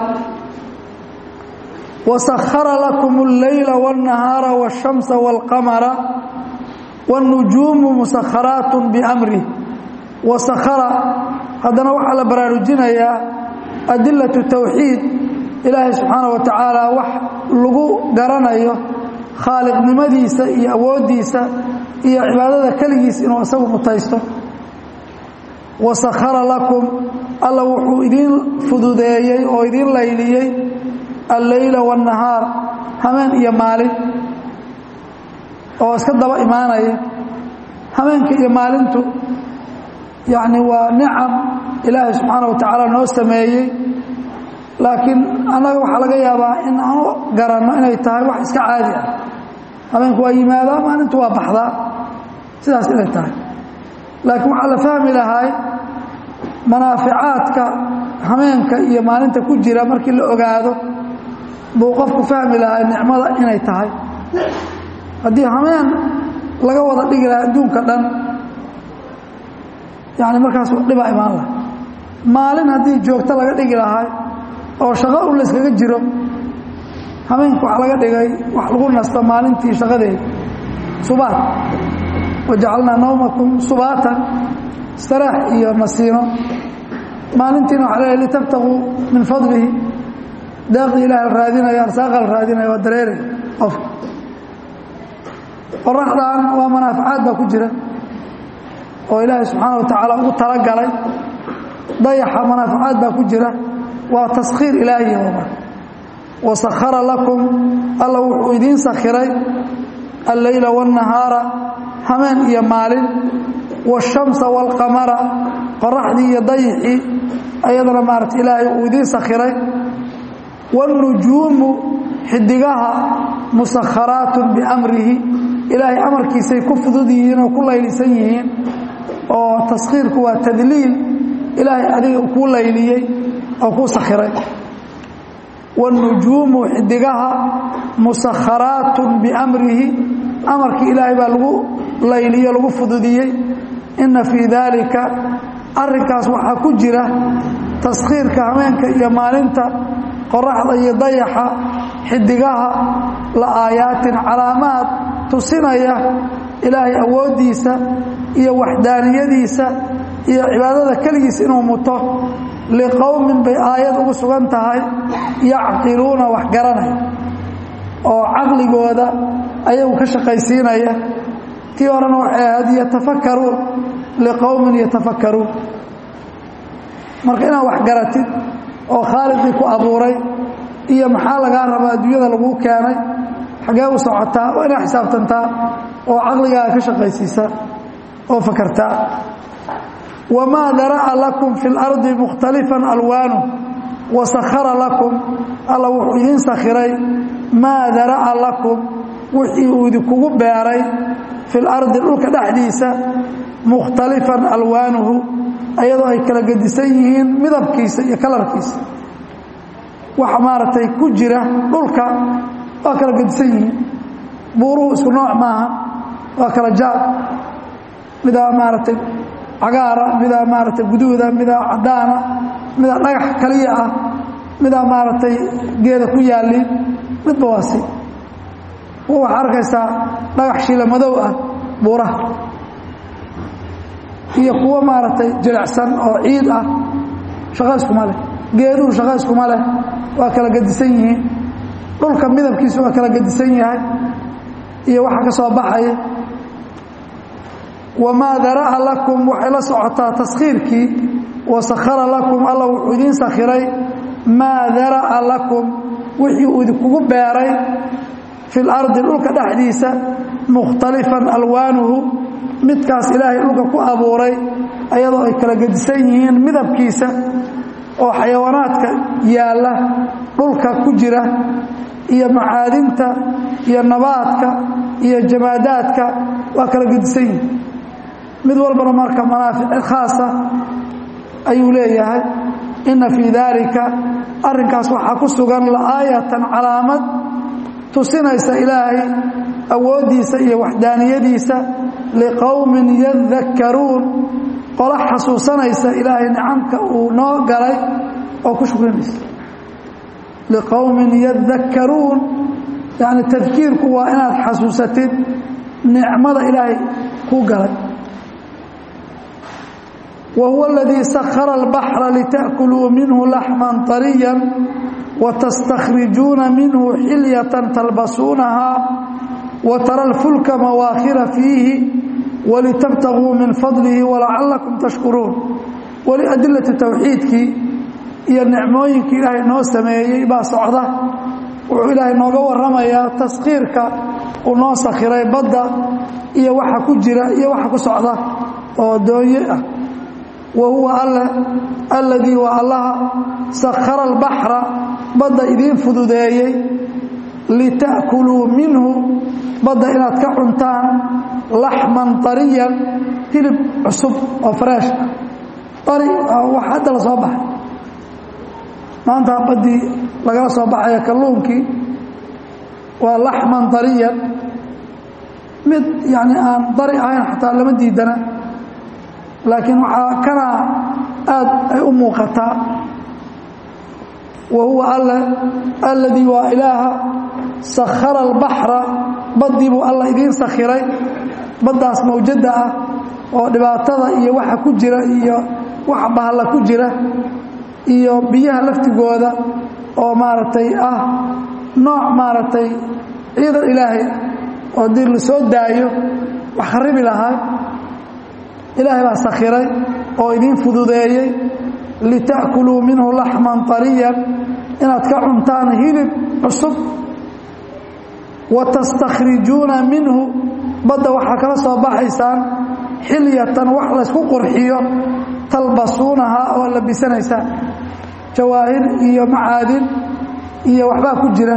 wasakhara lakum اlleyla wاlnahaara wاshamsa wاlqamara wاlnujuumu musakharaat biamrih wasakhara haddana waxaa la baraarujinayaa adilatu towxiid ilaahay subxaana wa tacaala wax lagu garanayo khaaliqnimadiisa iyo awooddiisa iyo cibaadada keligiis inuu isagu mutaysto wasakhara lakum alla wuxuu idiin fududeeyey oo idiin layliyey alleyla waannahaar hameen iyo maalin oo iska daba imaanaya hameenka iyo maalintu yacni waa nicam ilaahay subxaana wa tacaala noo sameeyey laakiin annaga waxaa laga yaabaa in aanu garanno inay tahay wax iska caadi ah habeenku waa yimaadaa maalintu waa baxdaa sidaas inay tahay laakiin waxaa la fahmi lahay manaaficaadka hameenka iyo maalinta ku jira markii la ogaado buu qofku fahmi lahay nicmada inay tahay haddii hameen laga wada dhigi lahaa adduunka dhan yani markaas dhibaa imaan laha maalin haddii joogto laga dhigi lahay oo shaqo un layskaga jiro hameenka waxaa laga dhigay wax lagu nasto maalintii shaqadeeda subaat wajacalnaa nawmakum subaatan istiraax iyo nasiino maalintiina waxaa leeyahay litabtaguu min fadlihi daaqii ilaah la raadinayo arsaaqa la raadinayo waa dareeraya qofka qoraxdan waa manaafacaad baa ku jira oo ilaahay subxaana wa tacaala ugu talagalay dayaxa manaafacaad baa ku jira waa taskhiir ilaahi mar wasakhara lakum alla wuxuu idiin sakhiray alleyla waاnnahaara hameen iyo maalin waashamsa wاlqamara qoraxdii iyo dayixii ayadana maarata ilaahay uu idiin sakhiray wاlnujuumu xidigaha musakharaatun biamrihi ilaahay amarkiisay ku fudud yihiin oo ku laylisan yihiin oo taskhiirku waa tadliil ilaahay adiga kuu layliyey oo kuu sakhiray wاlnujuumu xidigaha musakharaatun biamrihi amarkii ilaahay baa lagu layliyo lagu fududiyey inna fii daalika arrinkaas waxaa ku jira taskhiirka hameenka iyo maalinta qoraxda iyo dayaxa xidigaha la aayaatin calaamaad tusinaya ilaahay awooddiisa iyo waxdaaniyadiisa iyo cibaadada keligiis inuu muto liqowmin bay aayad ugu sugan tahay yacqiluuna wax garanaya oo caqligooda ayagu ka shaqaysiinaya tii horena waxay ahayd yatafakkaruun liqowmin yatafakkaruun marka inaad wax garatid oo khaaliqii ku abuuray iyo maxaa lagaa rabaa adduunyada laguu keenay xagee u socotaa waa inaad xisaabtantaa oo caqligaaga ka shaqaysiisaa oo fakartaa wamaa dara'a lakum fi اlardi mukhtalifan alwaanu wasakhara lakum alla wuxuu idiin sakhiray maa dara'a lakum wixii uu idinkugu beeray fi lardi dhulka dhexdiisa mukhtalifan alwaanuhu ayadoo ay kala gedisan yihiin midabkiisa iyo kalarkiisa waxa maaragtay ku jira dhulka waa kala gedisan yihiin buuruhu isku nooc maaha waa kala jaad midaa maaragtay cagaara midaa maaragtay guduuda midaa caddaana midaa dhagax kaliya ah midaa maaragtay geeda ku yaalliin midba waa si kuwa waxaa arkaysaa dhagax shiila madow ah buuraha iyo kuwo maaragtay jilicsan oo ciid ah shaqo iskuma leh geeduhu shaqo iskuma leh waa kala gedisan yihiin dhulka midabkiisu waa kala gedisan yahay iyo waxa ka soo baxaya wamaa dara'a lakum waxay la socotaa taskhiirkii wasakhara lakum alla wuxuu idiin sakhiray maa dara'a lakum wixii uu idinkugu beeray fi lardi dhulka dhexdiisa mukhtalifan alwaanuhu midkaas ilaahay dhulka ku abuuray ayadoo ay kala gedisan yihiin midabkiisa oo xayawaanaadka yaalla dhulka ku jira iyo macaadinta iyo nabaadka iyo jamaadaadka waa kala gedisan yihiin mid walbana marka manaafic khaasa ayuu leeyahay inna fii daalika arrinkaas waxaa ku sugan la'aayatan calaamad tusinaysa ilaahay awooddiisa iyo waxdaaniyadiisa liqowmin yadakkaruun qola xasuusanaysa ilaahay nicamka uu noo galay oo ku shukrinaysa liqowmin yadakkaruun yacni tadkiirku waa inaad xasuusatid nicmada ilaahay kuu galay wa huwa aladii sakhara albaxra lita'kuluu minhu laxman طariya watastakhrijuuna minhu xilyatan talbasuunahaa watara alfulka mawaakhira fiihi walitabtaguu min fadlihi walacalakum tashkuruun weli adilati towxiidkii iyo nicmooyinkii ilaahay noo sameeyey baa socda wuxuu ilaahay nooga waramayaa taskhiirka uu noo sakhiray badda iyo waxa ku jira iyo waxa ku socda oo doonye ah wa huwa alle alladii waa allaha sakhara albaxra badda idiin fududeeyey lita'kuluu minhu badda inaad ka cuntaan laxman طariyan hilib cusub oo freesh ari wax hadda la soo baxay maanta baddii lagala soo baxaya kalluunkii waa laxman طariyan mid yani aan dari ahayn xataa lama diidana laakiin waxaa kana aad ay u muuqataa wa huwa alle alladii waa ilaaha sakhara albaxra baddii buu alla idiin sakhiray baddaas mawjadda ah oo dhibaatada iyo waxa ku jira iyo waxa bahalla ku jira iyo biyaha laftigooda oo maaragtay ah nooc maaragtay ciidan ilaahay oo haddii la soo daayo wax kharibi lahaa ilaahay baa sakhiray oo idiin fududeeyey lita'kuluu minhu laxman طariyan inaad ka cuntaan hilib cusub wa tastakhrijuuna minhu badda waxaa kala soo baxaysaan xilyatan wax laysku qurxiyo talbasuunahaa oo labisanaysaan jawaahir iyo macaadin iyo waxbaa ku jira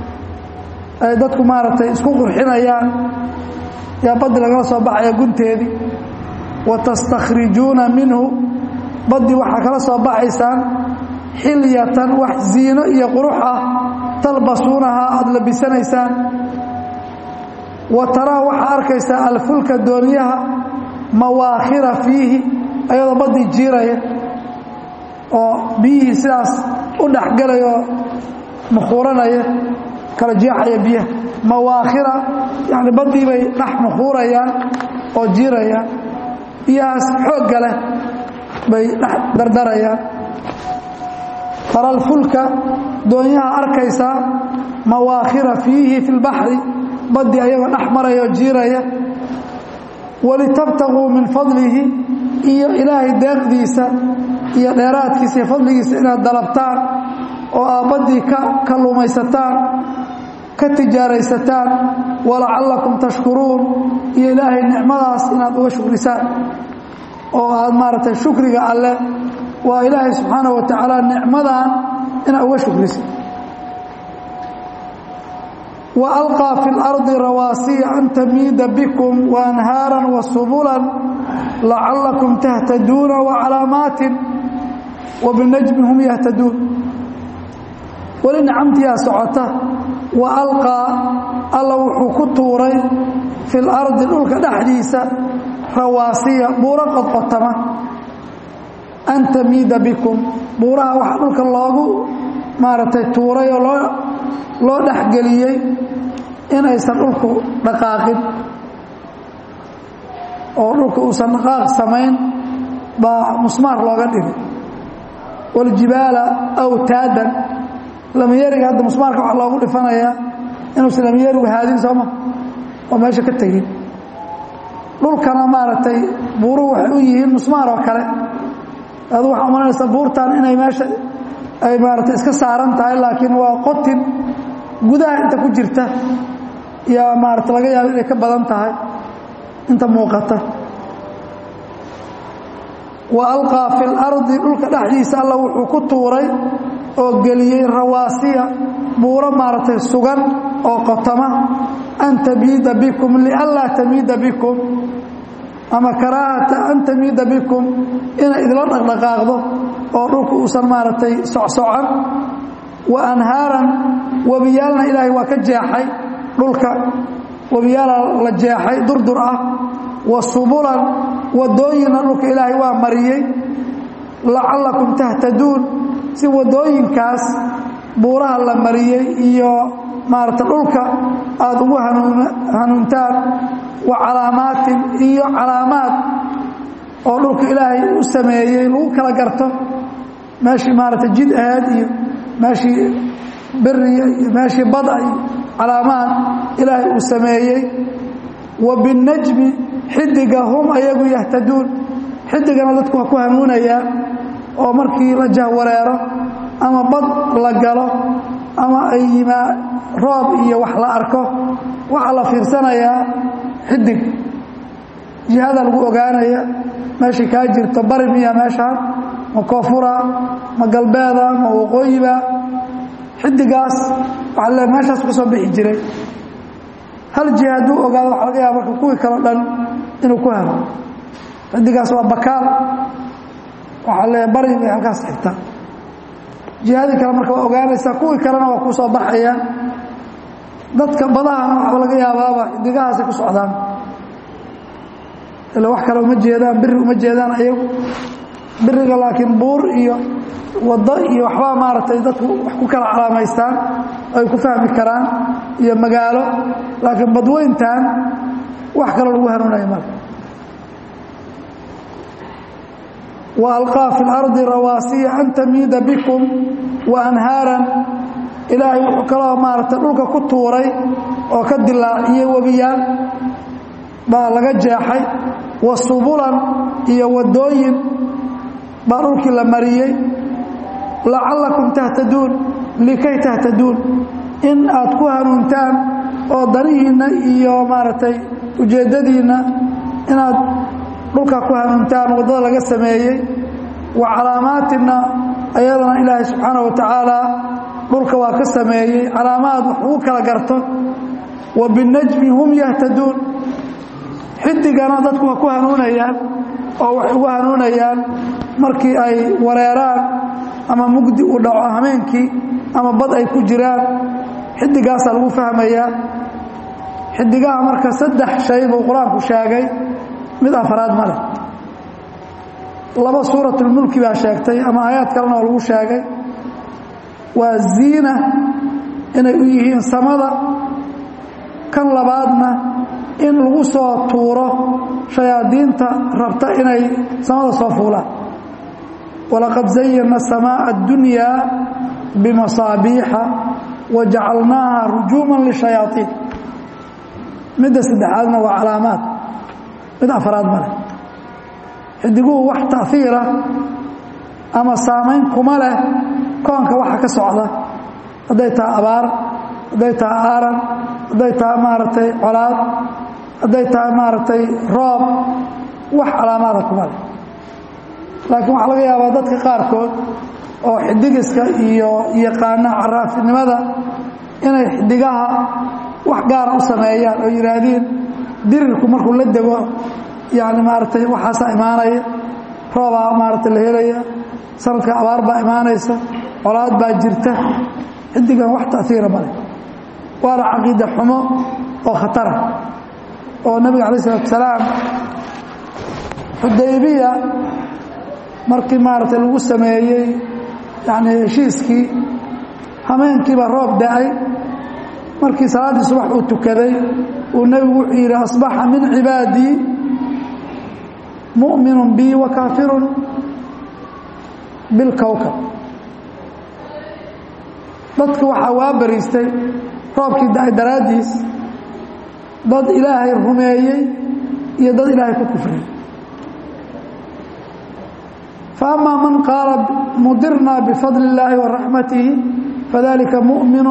ay dadku maaragtay isku qurxinayaan yaa baddi lagala soo baxaya gunteedii wa tastakhrijuuna minhu baddi waxaa kala soo baxaysaan xilyatan wax ziino iyo qurux ah talbasuunahaa aada labisanaysaan wa taraa waxaa arkaysaa alfulka dooniyaha mawaakhira fiihi ayadoo baddii jiiraya oo biyihii sidaas u dhexgelaya oo mukhuuranaya kala jeexaya biyaha mawaakhira yani baddii bay dhex mukhuurayaan oo jiirayaan biyahaas xoogga leh bay dhex dardarayaan taralfulka doonyaha arkaysaa mawaakhira fiihi fi lbaxri baddii ayagoo dhex maraya oo jiiraya walitabtaguu min fadlihi iyo ilaahay deeqdiisa iyo dheeraadkiisa iyo fadligiisa inaad dalabtaan oo aad baddii ka kalluumaysataan ka tijaaraysataan walacallakum tashkuruun iyo ilaahay nicmadaas inaad uga shukrisaan oo aad maaragtay shukriga alleh waa ilaahay subxaanaه wa tacaala nicmadan inaad uga shukriso وأlقى في الأرض رawاaسيa أn تmيida bكم وأنهاaرا وسبلا لacaلكم تهتدوuنa وعaلاamaaت وبالنجم هم يهتدوuن weli nicamtiyaa socota wa alqaa alla wuxuu ku tuuray fi lardi dhulka dhexdiisa rawaasiya buuro qodqotama an tamiida bikum buuraha waxaa dhulka loogu maaragtay tuuray oo loo loo dhexgeliyey inaysan dhulku dhaqaaqin oo dhulka uusan dhaqaaq samayn baa musmaar looga dhigay waljibaala awtaadan lamiyariga hadda musmaarka waxaa loogu dhifanayaa inuusan lamiyarigu haadin sooma oo meesha ka tegin dhulkana maaragtay buuruhu waxay u yihiin musmaar oo kale adu waxaa umalanaysaa buurtan inay meesha ay maaragtay iska saaran tahay laakiin waa qotin gudaha inta ku jirta yaa maarata laga yaaba inay ka badan tahay inta muuqata wa alqaa fi lardi dhulka dhexdiisa alla wuxuu ku tuuray oo geliyey rawaasiya buuro maaragtay sugan oo qotoma an tamiida bikum lianlaa tamiida bikum ama karaahata an tamiida bikum inay idla dhaqdhaqaaqdo oo dhulka uusan maaragtay socsocon wa anhaaran webiyaalna ilaahay waa ka jeexay dhulka webiyaala la jeexay durdur ah wa subulan wadooyinna dhulka ilaahay waa mariyey lacallakum tahtaduun si wadooyinkaas buuraha la mariyey iyo maarata dhulka aada ugu hanuuntaan wa calaamaatin iyo calaamaad oo dhulka ilaahay u sameeyey lagu kala garto meeshii maarata jid aheed iyo meeshii beriya iyo meeshii bada iyo calaamaad ilaahay uu sameeyey wa binnajmi xidiga hum ayagu yahtaduun xidigana dadku waa ku hanuunayaa oo markii la jahwareero ama bad la galo ama ay yimaa roob iyo wax la arko waxaa la fiirsanayaa xidig jihada lagu ogaanaya meeshay kaa jirto bari miya meeshaan ma koonfura ma galbeeda ma waqooyiba xidigaas waxaa le meeshaas ka soo bixi jiray hal jiha hadduu ogaado waxa laga yaaba marka kuwii kaleo dhan inuu ku helo xidigaas waa bakaal waxaa le bari bay halkaas xigta jihadii kale marka waa ogaanaysaa kuwii kalena waa ku soo baxaya dadka badahana waxba laga yaabaaba xidigahaasay ku socdaan ila wax kale uma jeedaan biri uma jeedaan ayagu biriga laakiin buur iyo waddo iyo waxbaa maaragtay dadku wax ku kala calaamaystaan ay ku fahmi karaan iyo magaalo laakiin badweyntan wax kaloo lagu hanuunaya marka wa alqaa fi lardi rawaasiya an tamiida bikum wa anhaaran ilaahay wuxuu kaloo maaragtay dhulka ku tuuray oo ka dilaaciyey webiyaal baa laga jeexay wa subulan iyo waddooyin baa dhulkii la mariyey lacallakum tahtaduun likay tahtaduun in aad ku hanuuntaan oo danihiinna iyo maaragtay ujeeddadiinna inaad dhulka ku hanuuntaan waddada laga sameeyey wa calaamaatinna ayadana ilaahay subxaana wa tacaala dhulka waa ka sameeyey calaamaad wax ugu kala garto wa binajmi hum yahtaduun xidigana dadku waa ku hanuunayaan oo waxay ugu hanuunayaan markii ay wareeraan ama mugdi uu dhaco hameenkii ama bad ay ku jiraan xidigaasaa lagu fahmayaa xidigaha marka saddex shay buu qur-aanku sheegay mid afraad ma leh laba suuratulmulki baa sheegtay ama aayaad kalena oo lagu sheegay waa ziina inay u yihiin samada kan labaadna in lagu soo tuuro shayaadiinta rabta inay samada soo fuulaan walaqad zayana samaaءa اddunyaa bimasaabiixa wajacalnaaha rujuuman lishayaaiin midda saddexaadna waa calaamaad mid afraad ma leh xidiguhu wax taiira ama saamayn kuma leh koonka waxa ka socda hadday tahay abaar hadday tahay aaran hadday tahay maaragtay colaad hadday tahay maaragtay roob wax calaamaada kuma leh laakiin waxaa laga yaabaa dadka qaarkood oo xidigiska iyo yaqaana caraafinimada inay xidigaha wax gaara u sameeyaan oo yidhaahdiin dirirku markuu la dego yani maaragtay waxaasaa imaanaya roobaa maaragtay la helaya sanadka abaar baa imaanaysa colaad baa jirta xidigan wax taiira male waana caqiida xumo oo khatara oo nabiga alay isalatu salaam xudaybiya markii maaragtay lagu sameeyey yani heshiiskii hameenkiiba roob da-ay markii salaaddii subax uu tukaday uu nebigu wuxuu yidhi asbaxa min cibaadii mu'minu bi wa kaafirun bilkowkab dadka waxaa waa bariistay roobkii da-ay daraaddiis dad ilaahay rumeeyey iyo dad ilaahay ku kufriyey فأmا maن qاaل mdirna بfضل اللahi وaرaحmatihi fadalika muؤmin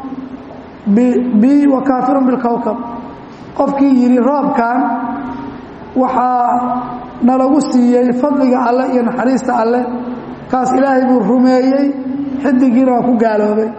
bi وakاafir bاlkowkb qofkii yidhi roobkan waxaa nalagu siiyey fadliga alle iyo naxariista alle kaas ilaahay buu rumeeyey xidigiina waa ku gaaloobay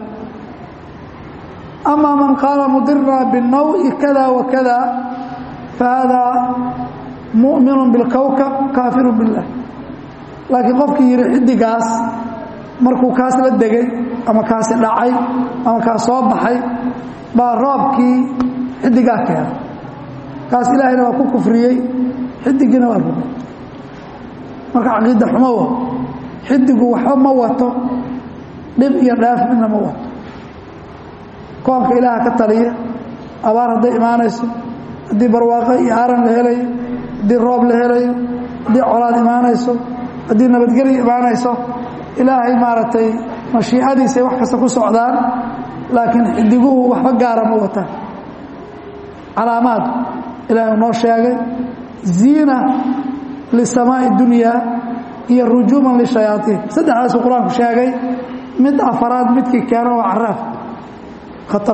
أma man qaala mdirna bالnawءi kada وkada fahada muؤmin bاlkowkb kaafir bالlah laakiin qofkii yidhi xidigaas markuu kaas la degay ama kaasi dhacay ama kaas soo baxay baa roobkii xidigaa keenay kaas ilaahayna waa ku kufriyey xidigiina waa rumay marka caqiida xumo wa xidigu waxba ma wato dhib iyo dheef midna ma wato koonka ilaaha ka taliya abaar hadday imaanayso haddii barwaaqo iyo aaran la helayo haddii roob la helayo haddii colaad imaanayso haddii nabadgelya imaanayso ilaahay maaragtay mashiicadiisay wax kasta ku socdaan laakiin xidiguhu waxba gaara ma wataan calaamaad ilahay uu noo sheegay ziina lisamaa'i dunyaa iyo rujuuman lishayaaiin saddexdaasuu qur-aanku sheegay mid afaraad midkii keeno waa caraaf khatar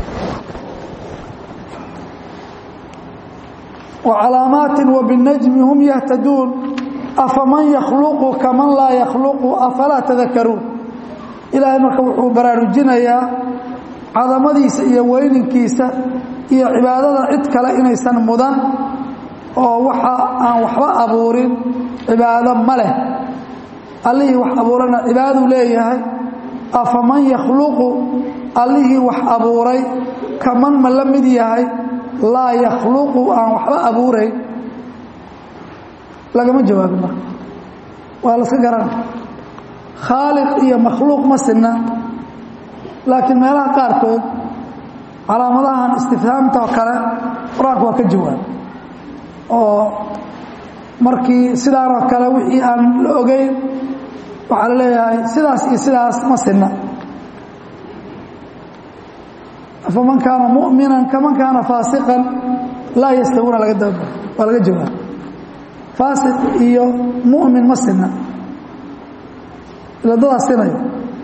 وcalaamaaت وبالنجم هم يهتدوun afaman يkلqu kaman laa يkلqu afalaa تذakaruun ilaahay marka wuxuu baraarujinayaa cadamadiisa iyo weyninkiisa iyo cibaadada cid kale inaysan mudan oo waxa aan waxba abuurin cibaado ma leh allihii wax abuurana cibaaduu leeyahay afaman يkلqu allihii wax abuuray kaman ma la mid yahay laa yakhluqu aan waxba abuurayn lagama jawaabin marka waa laska garana khaaliq iyo makhluuq ma sinna laakiin meelaha qaarkood calaamadahan istifhaamta oo kale qur-aanku waa ka jawaab oo markii sidaan oo kale wixii aan la ogeyn waxaa la leeyahay sidaas iyo sidaas ma sinna faman kaana mumina kaman kaana faasiqan laa yastawuuna laga daba waa laga jawaab faasiq iyo mumin ma sinna iladadaa sinayo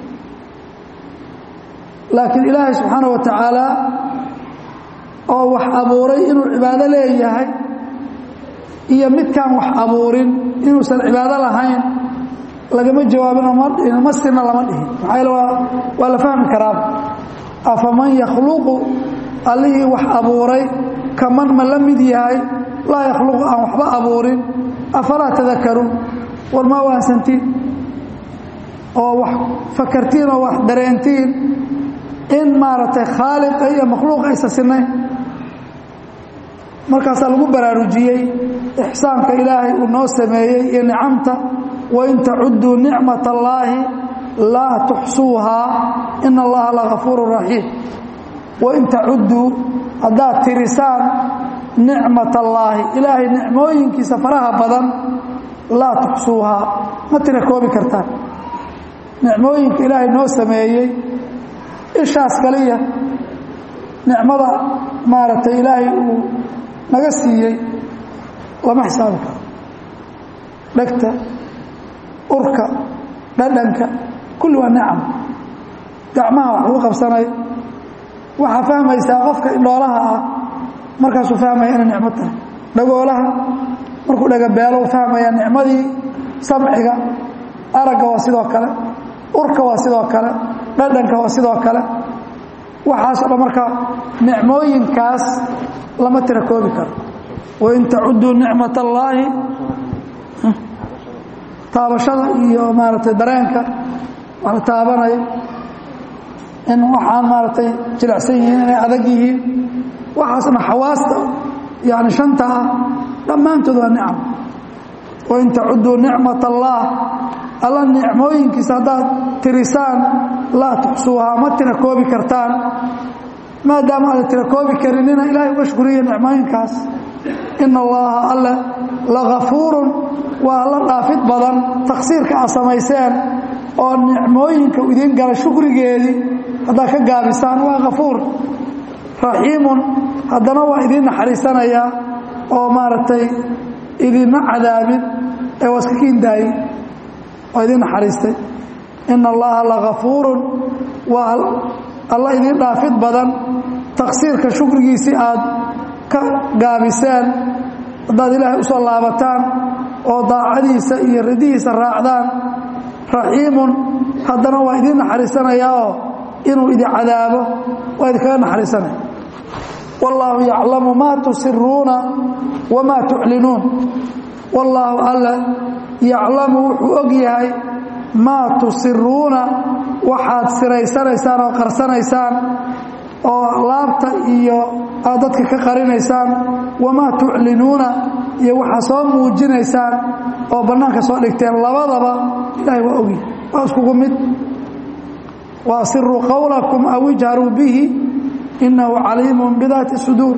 laakiin ilaahay subxaana wa tacaala oo wax abuuray inuu cibaado leeyahay iyo midkaan wax abuurin inuusan cibaado lahayn lagama jawaabinoo ma dhihin ma sinna lama dhihin maxaa yaele waa waa la fahmi karaaba afaman yakhluqu allihii wax abuuray kaman ma la mid yahay laa yakhluqu aan waxba abuurin afalaa tadakaruun war ma waansantiin oo wax fakartiin oo wax dareentiin in maaragtay khaaliqa iyo makhluuq aysa sinayn markaasaa lagu baraarujiyey ixsaanka ilaahay uu noo sameeyey iyo nicamta wain tacudduu nicmat allaahi laa tuxsuuhaa ina allaha lagafuuru raxiim wain tacudduu haddaad tirisaan nicmat allaahi ilaahay nicmooyinkiisa faraha badan laa tuxsuuhaa ma tira koobi kartaan nicmooyinka ilaahay noo sameeyey ishaas kaliya nicmada maaragtay ilaahay uu naga siiyey lama xisaabi karo dhegta urka dhadhanka kulli waa nicam gacmaha wax lagu qabsanayo waxaa fahmaysaa qofka indhoolaha ah markaasuu fahmaya inay nicmo tahay dhagoolaha markuu dhagabeelo u fahmaya nicmadii samciga aragga waa sidoo kale urka waa sidoo kale dhadhanka waa sidoo kale waxaasoo dhan marka nicmooyinkaas lama tira koobi karo wain tacudduu nicmat allaahi taabashada iyo maaragtay dareenka wax la taabanayo in waxaan maaragtay jilicsan yihiin inay adag yihiin waxaasna xawaasta yani shanta ah dhammaantood waa nicam wain tacuduu nicmat allaah alla nicmooyinkiisa haddaad tirisaan laa tuxsuuhaa ma tira koobi kartaan maadaama aada tira koobi karinina ilahay uga shukuriya nicmooyinkaas ina allaha alle lagafuurun waa la dhaafid badan taksiirka aad samayseen oo nicmooyinka idiin gala shukrigeedii haddaad ka gaabisaan waa kafuur raxiimun haddana waa idiin naxariisanayaa oo maaragtay idinma cadaabin ee waa iska kiindaayin waa idiin naxariistay ina allaha lagafuurun waa alla idiin dhaafid badan taksiirka shukrigiisii aad ka gaabiseen haddaad ilaahay u soo laabataan oo daacadiisa iyo ridihiisa raacdaan raxiimun haddana waa idiin naxariisanayaa oo inuu idin cadaabo waa idinkaga naxariisanaya wallaahu yaclamu maa tusiruuna wamaa tuclinuun wallaahu alle yaclamu wuxuu og yahay maa tusiruuna waxaad siraysanaysaan oo qarsanaysaan oo laabta iyo aad dadka ka qarinaysaan wamaa tuclinuuna iyo waxaa soo muujinaysaan oo bannaanka soo dhigteen labadaba ilaahay waa ogyahay waa iskugu mid wa asiruu qowlakum aw ijharuu bihi inahu caliimun bidaati suduur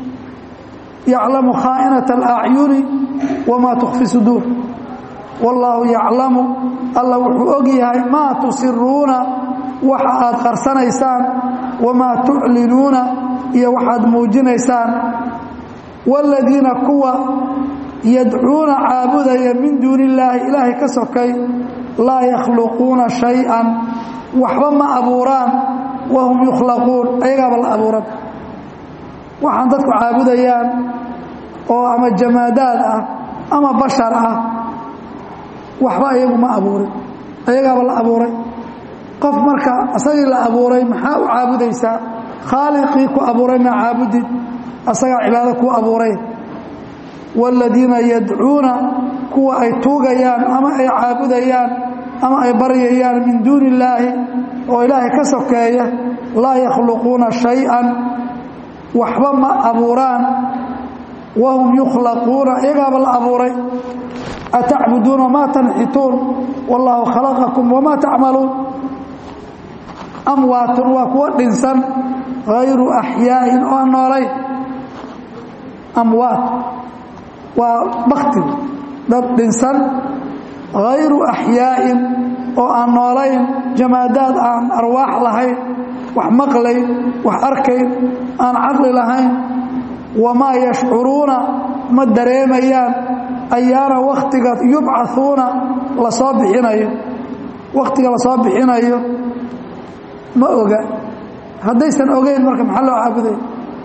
yaclamu khaa'inata alacyuni wamaa tukfi suduur wallaahu yaclamu alla wuxuu og yahay maa tusiruuna waxa aad qarsanaysaan wamaa tuclinuuna iyo waxaad muujinaysaan waaladiina kuwa yadcuuna caabudaya min duuni illaahi ilaahay ka sokay laa yakhluquuna shay-an waxba ma abuuraan wahum yukhlaquun ayagaaba la abuuran waxaan dadku caabudayaan oo ama jamaadaad ah ama bashar ah waxba ayagu ma abuurin ayagaaba la abuuray qof marka asagii la abuuray maxaa u caabudaysaa khaaliqii ku abuuray maa caabudid asagaa cibaado ku abuuray waaladiina yadcuuna kuwa ay tuugayaan ama ay caabudayaan ama ay baryayaan min duuni illaahi oo ilaahay ka sokeeya laa yakhluquuna shay-an waxba ma abuuraan wahum yukhlaquuna iyagaaba la abuuray atacbuduuna maa tanxituun wallaahu khalaqakum wamaa tacmaluun amwaatun waa kuwa dhinsan hayru axyaa'in oo aan noolayn amwaat waa baktigu dad dhinsan hayru axyaa'in oo aan noolayn jamaadaad aan arwaax lahayn wax maqlayn wax arkayn aan caqli lahayn wamaa yashcuruuna ma dareemayaan ayaana wakhtiga yubcauuna lasoo bixinayo wakhtiga lasoo bixinayo ma oga haddaysan ogeyn marka maxaa loo caabuday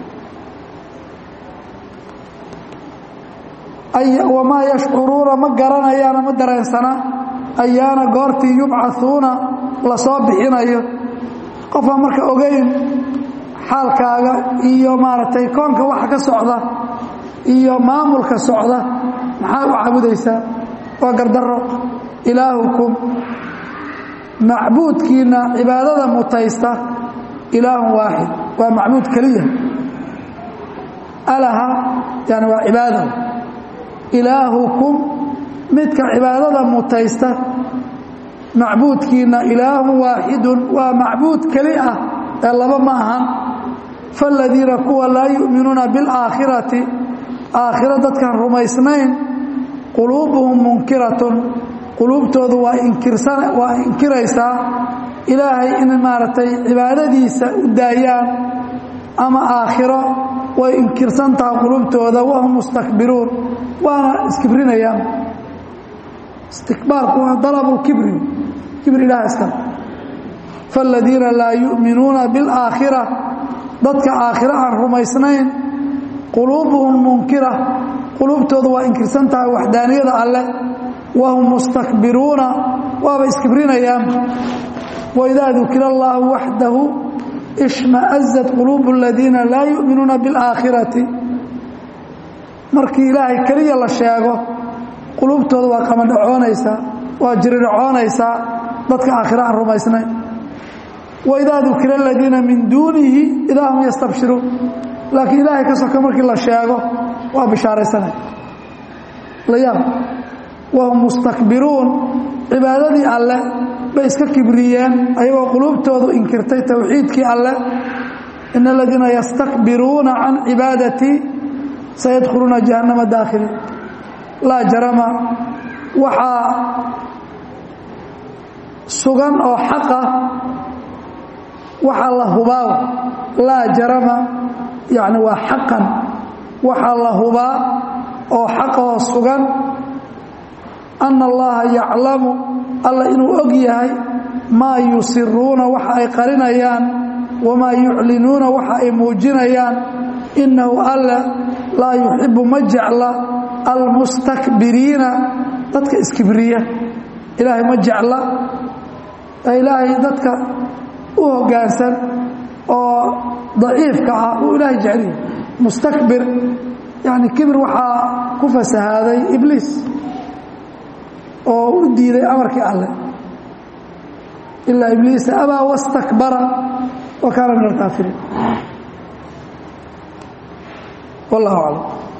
wamaa yashcuruuna ma garanayaan ma dareensana ayaana goortii yubcauuna lasoo bixinayo qofaan marka ogeyn xaalkaaga iyo maaragtay koonka waxa ka socda iyo maamulka socda maxaa u caabudaysaa waa gardaro ilaahukum macbuudkiina cibaadada mutaysta ilaahun waaxid waa macbuud keliya alaha yani waa cibaada ilaahukum midka cibaadada mutaysta macbuudkiina ilaahun waaxidun waa macbuud keli ah ee laba ma ahan faaladiina kuwa laa yu'minuuna biاlaakhirati aakhiro dadkaan rumaysnayn quluubuhum munkiratun quluubtoodu waa inkirsan waa inkiraysaa ilaahay in maaragtay cibaadadiisa u daayaan ama aakhiro way inkirsan tahay quluubtooda wahum mustakbiruun waana iskibrinayaan istikbaarku waa dalabu kibri kibri ilaah iska faaladiina laa yu'minuuna biاlaakhira dadka aakhiro aan rumaysnayn quluubuhum munkira quluubtooda waa inkirsan tahay waxdaaniyada alleh wahum mustakbiruuna waaba iskibrinayaan waidaa dukira allaahu waxdahu ishma'azat quluubu aladiina laa yu'minuuna biاlaakhirati markii ilaahay keliya la sheego quluubtooda waa qamadhacoonaysaa waa jiridhacoonaysaa dadka aakhiro aan rumaysnayn waidaa dukira aladiina min duunihi idaa hum yastabshiruun laakiin ilaahay ka soka markii la sheego waa bishaaraysanaya la yaab wahum mustakbiruun cibaadadii alleh bay iska kibriyeen ayagoo quluubtoodu inkirtay towxiidkii alleh in aladiina yastakbiruuna can cibaadatii sayadkhuluuna jahannama daakhiliin laa jarama waxaa sugan oo xaqa waxaa la hubaa laa jarama yani waa xaqan waxaa la hubaa oo xaqoo sugan ana allaha yaclamu alla inuu og yahay maa yusiruuna waxa ay qarinayaan wamaa yuclinuuna waxa ay muujinayaan innahu alla laa yuxibu ma jecla almustakbiriina dadka iskibriya ilaahay ma jecla ilaahay dadka u hoggaansan oo daciifka ah uu ilaahay jecliya mustakbir yani kibir waxaa ku fasahaaday ibliis oo u diiday amarkii alleh ilaa ibliisa abaa wastakbara wa kaana min alkaafiriin wallahu aclam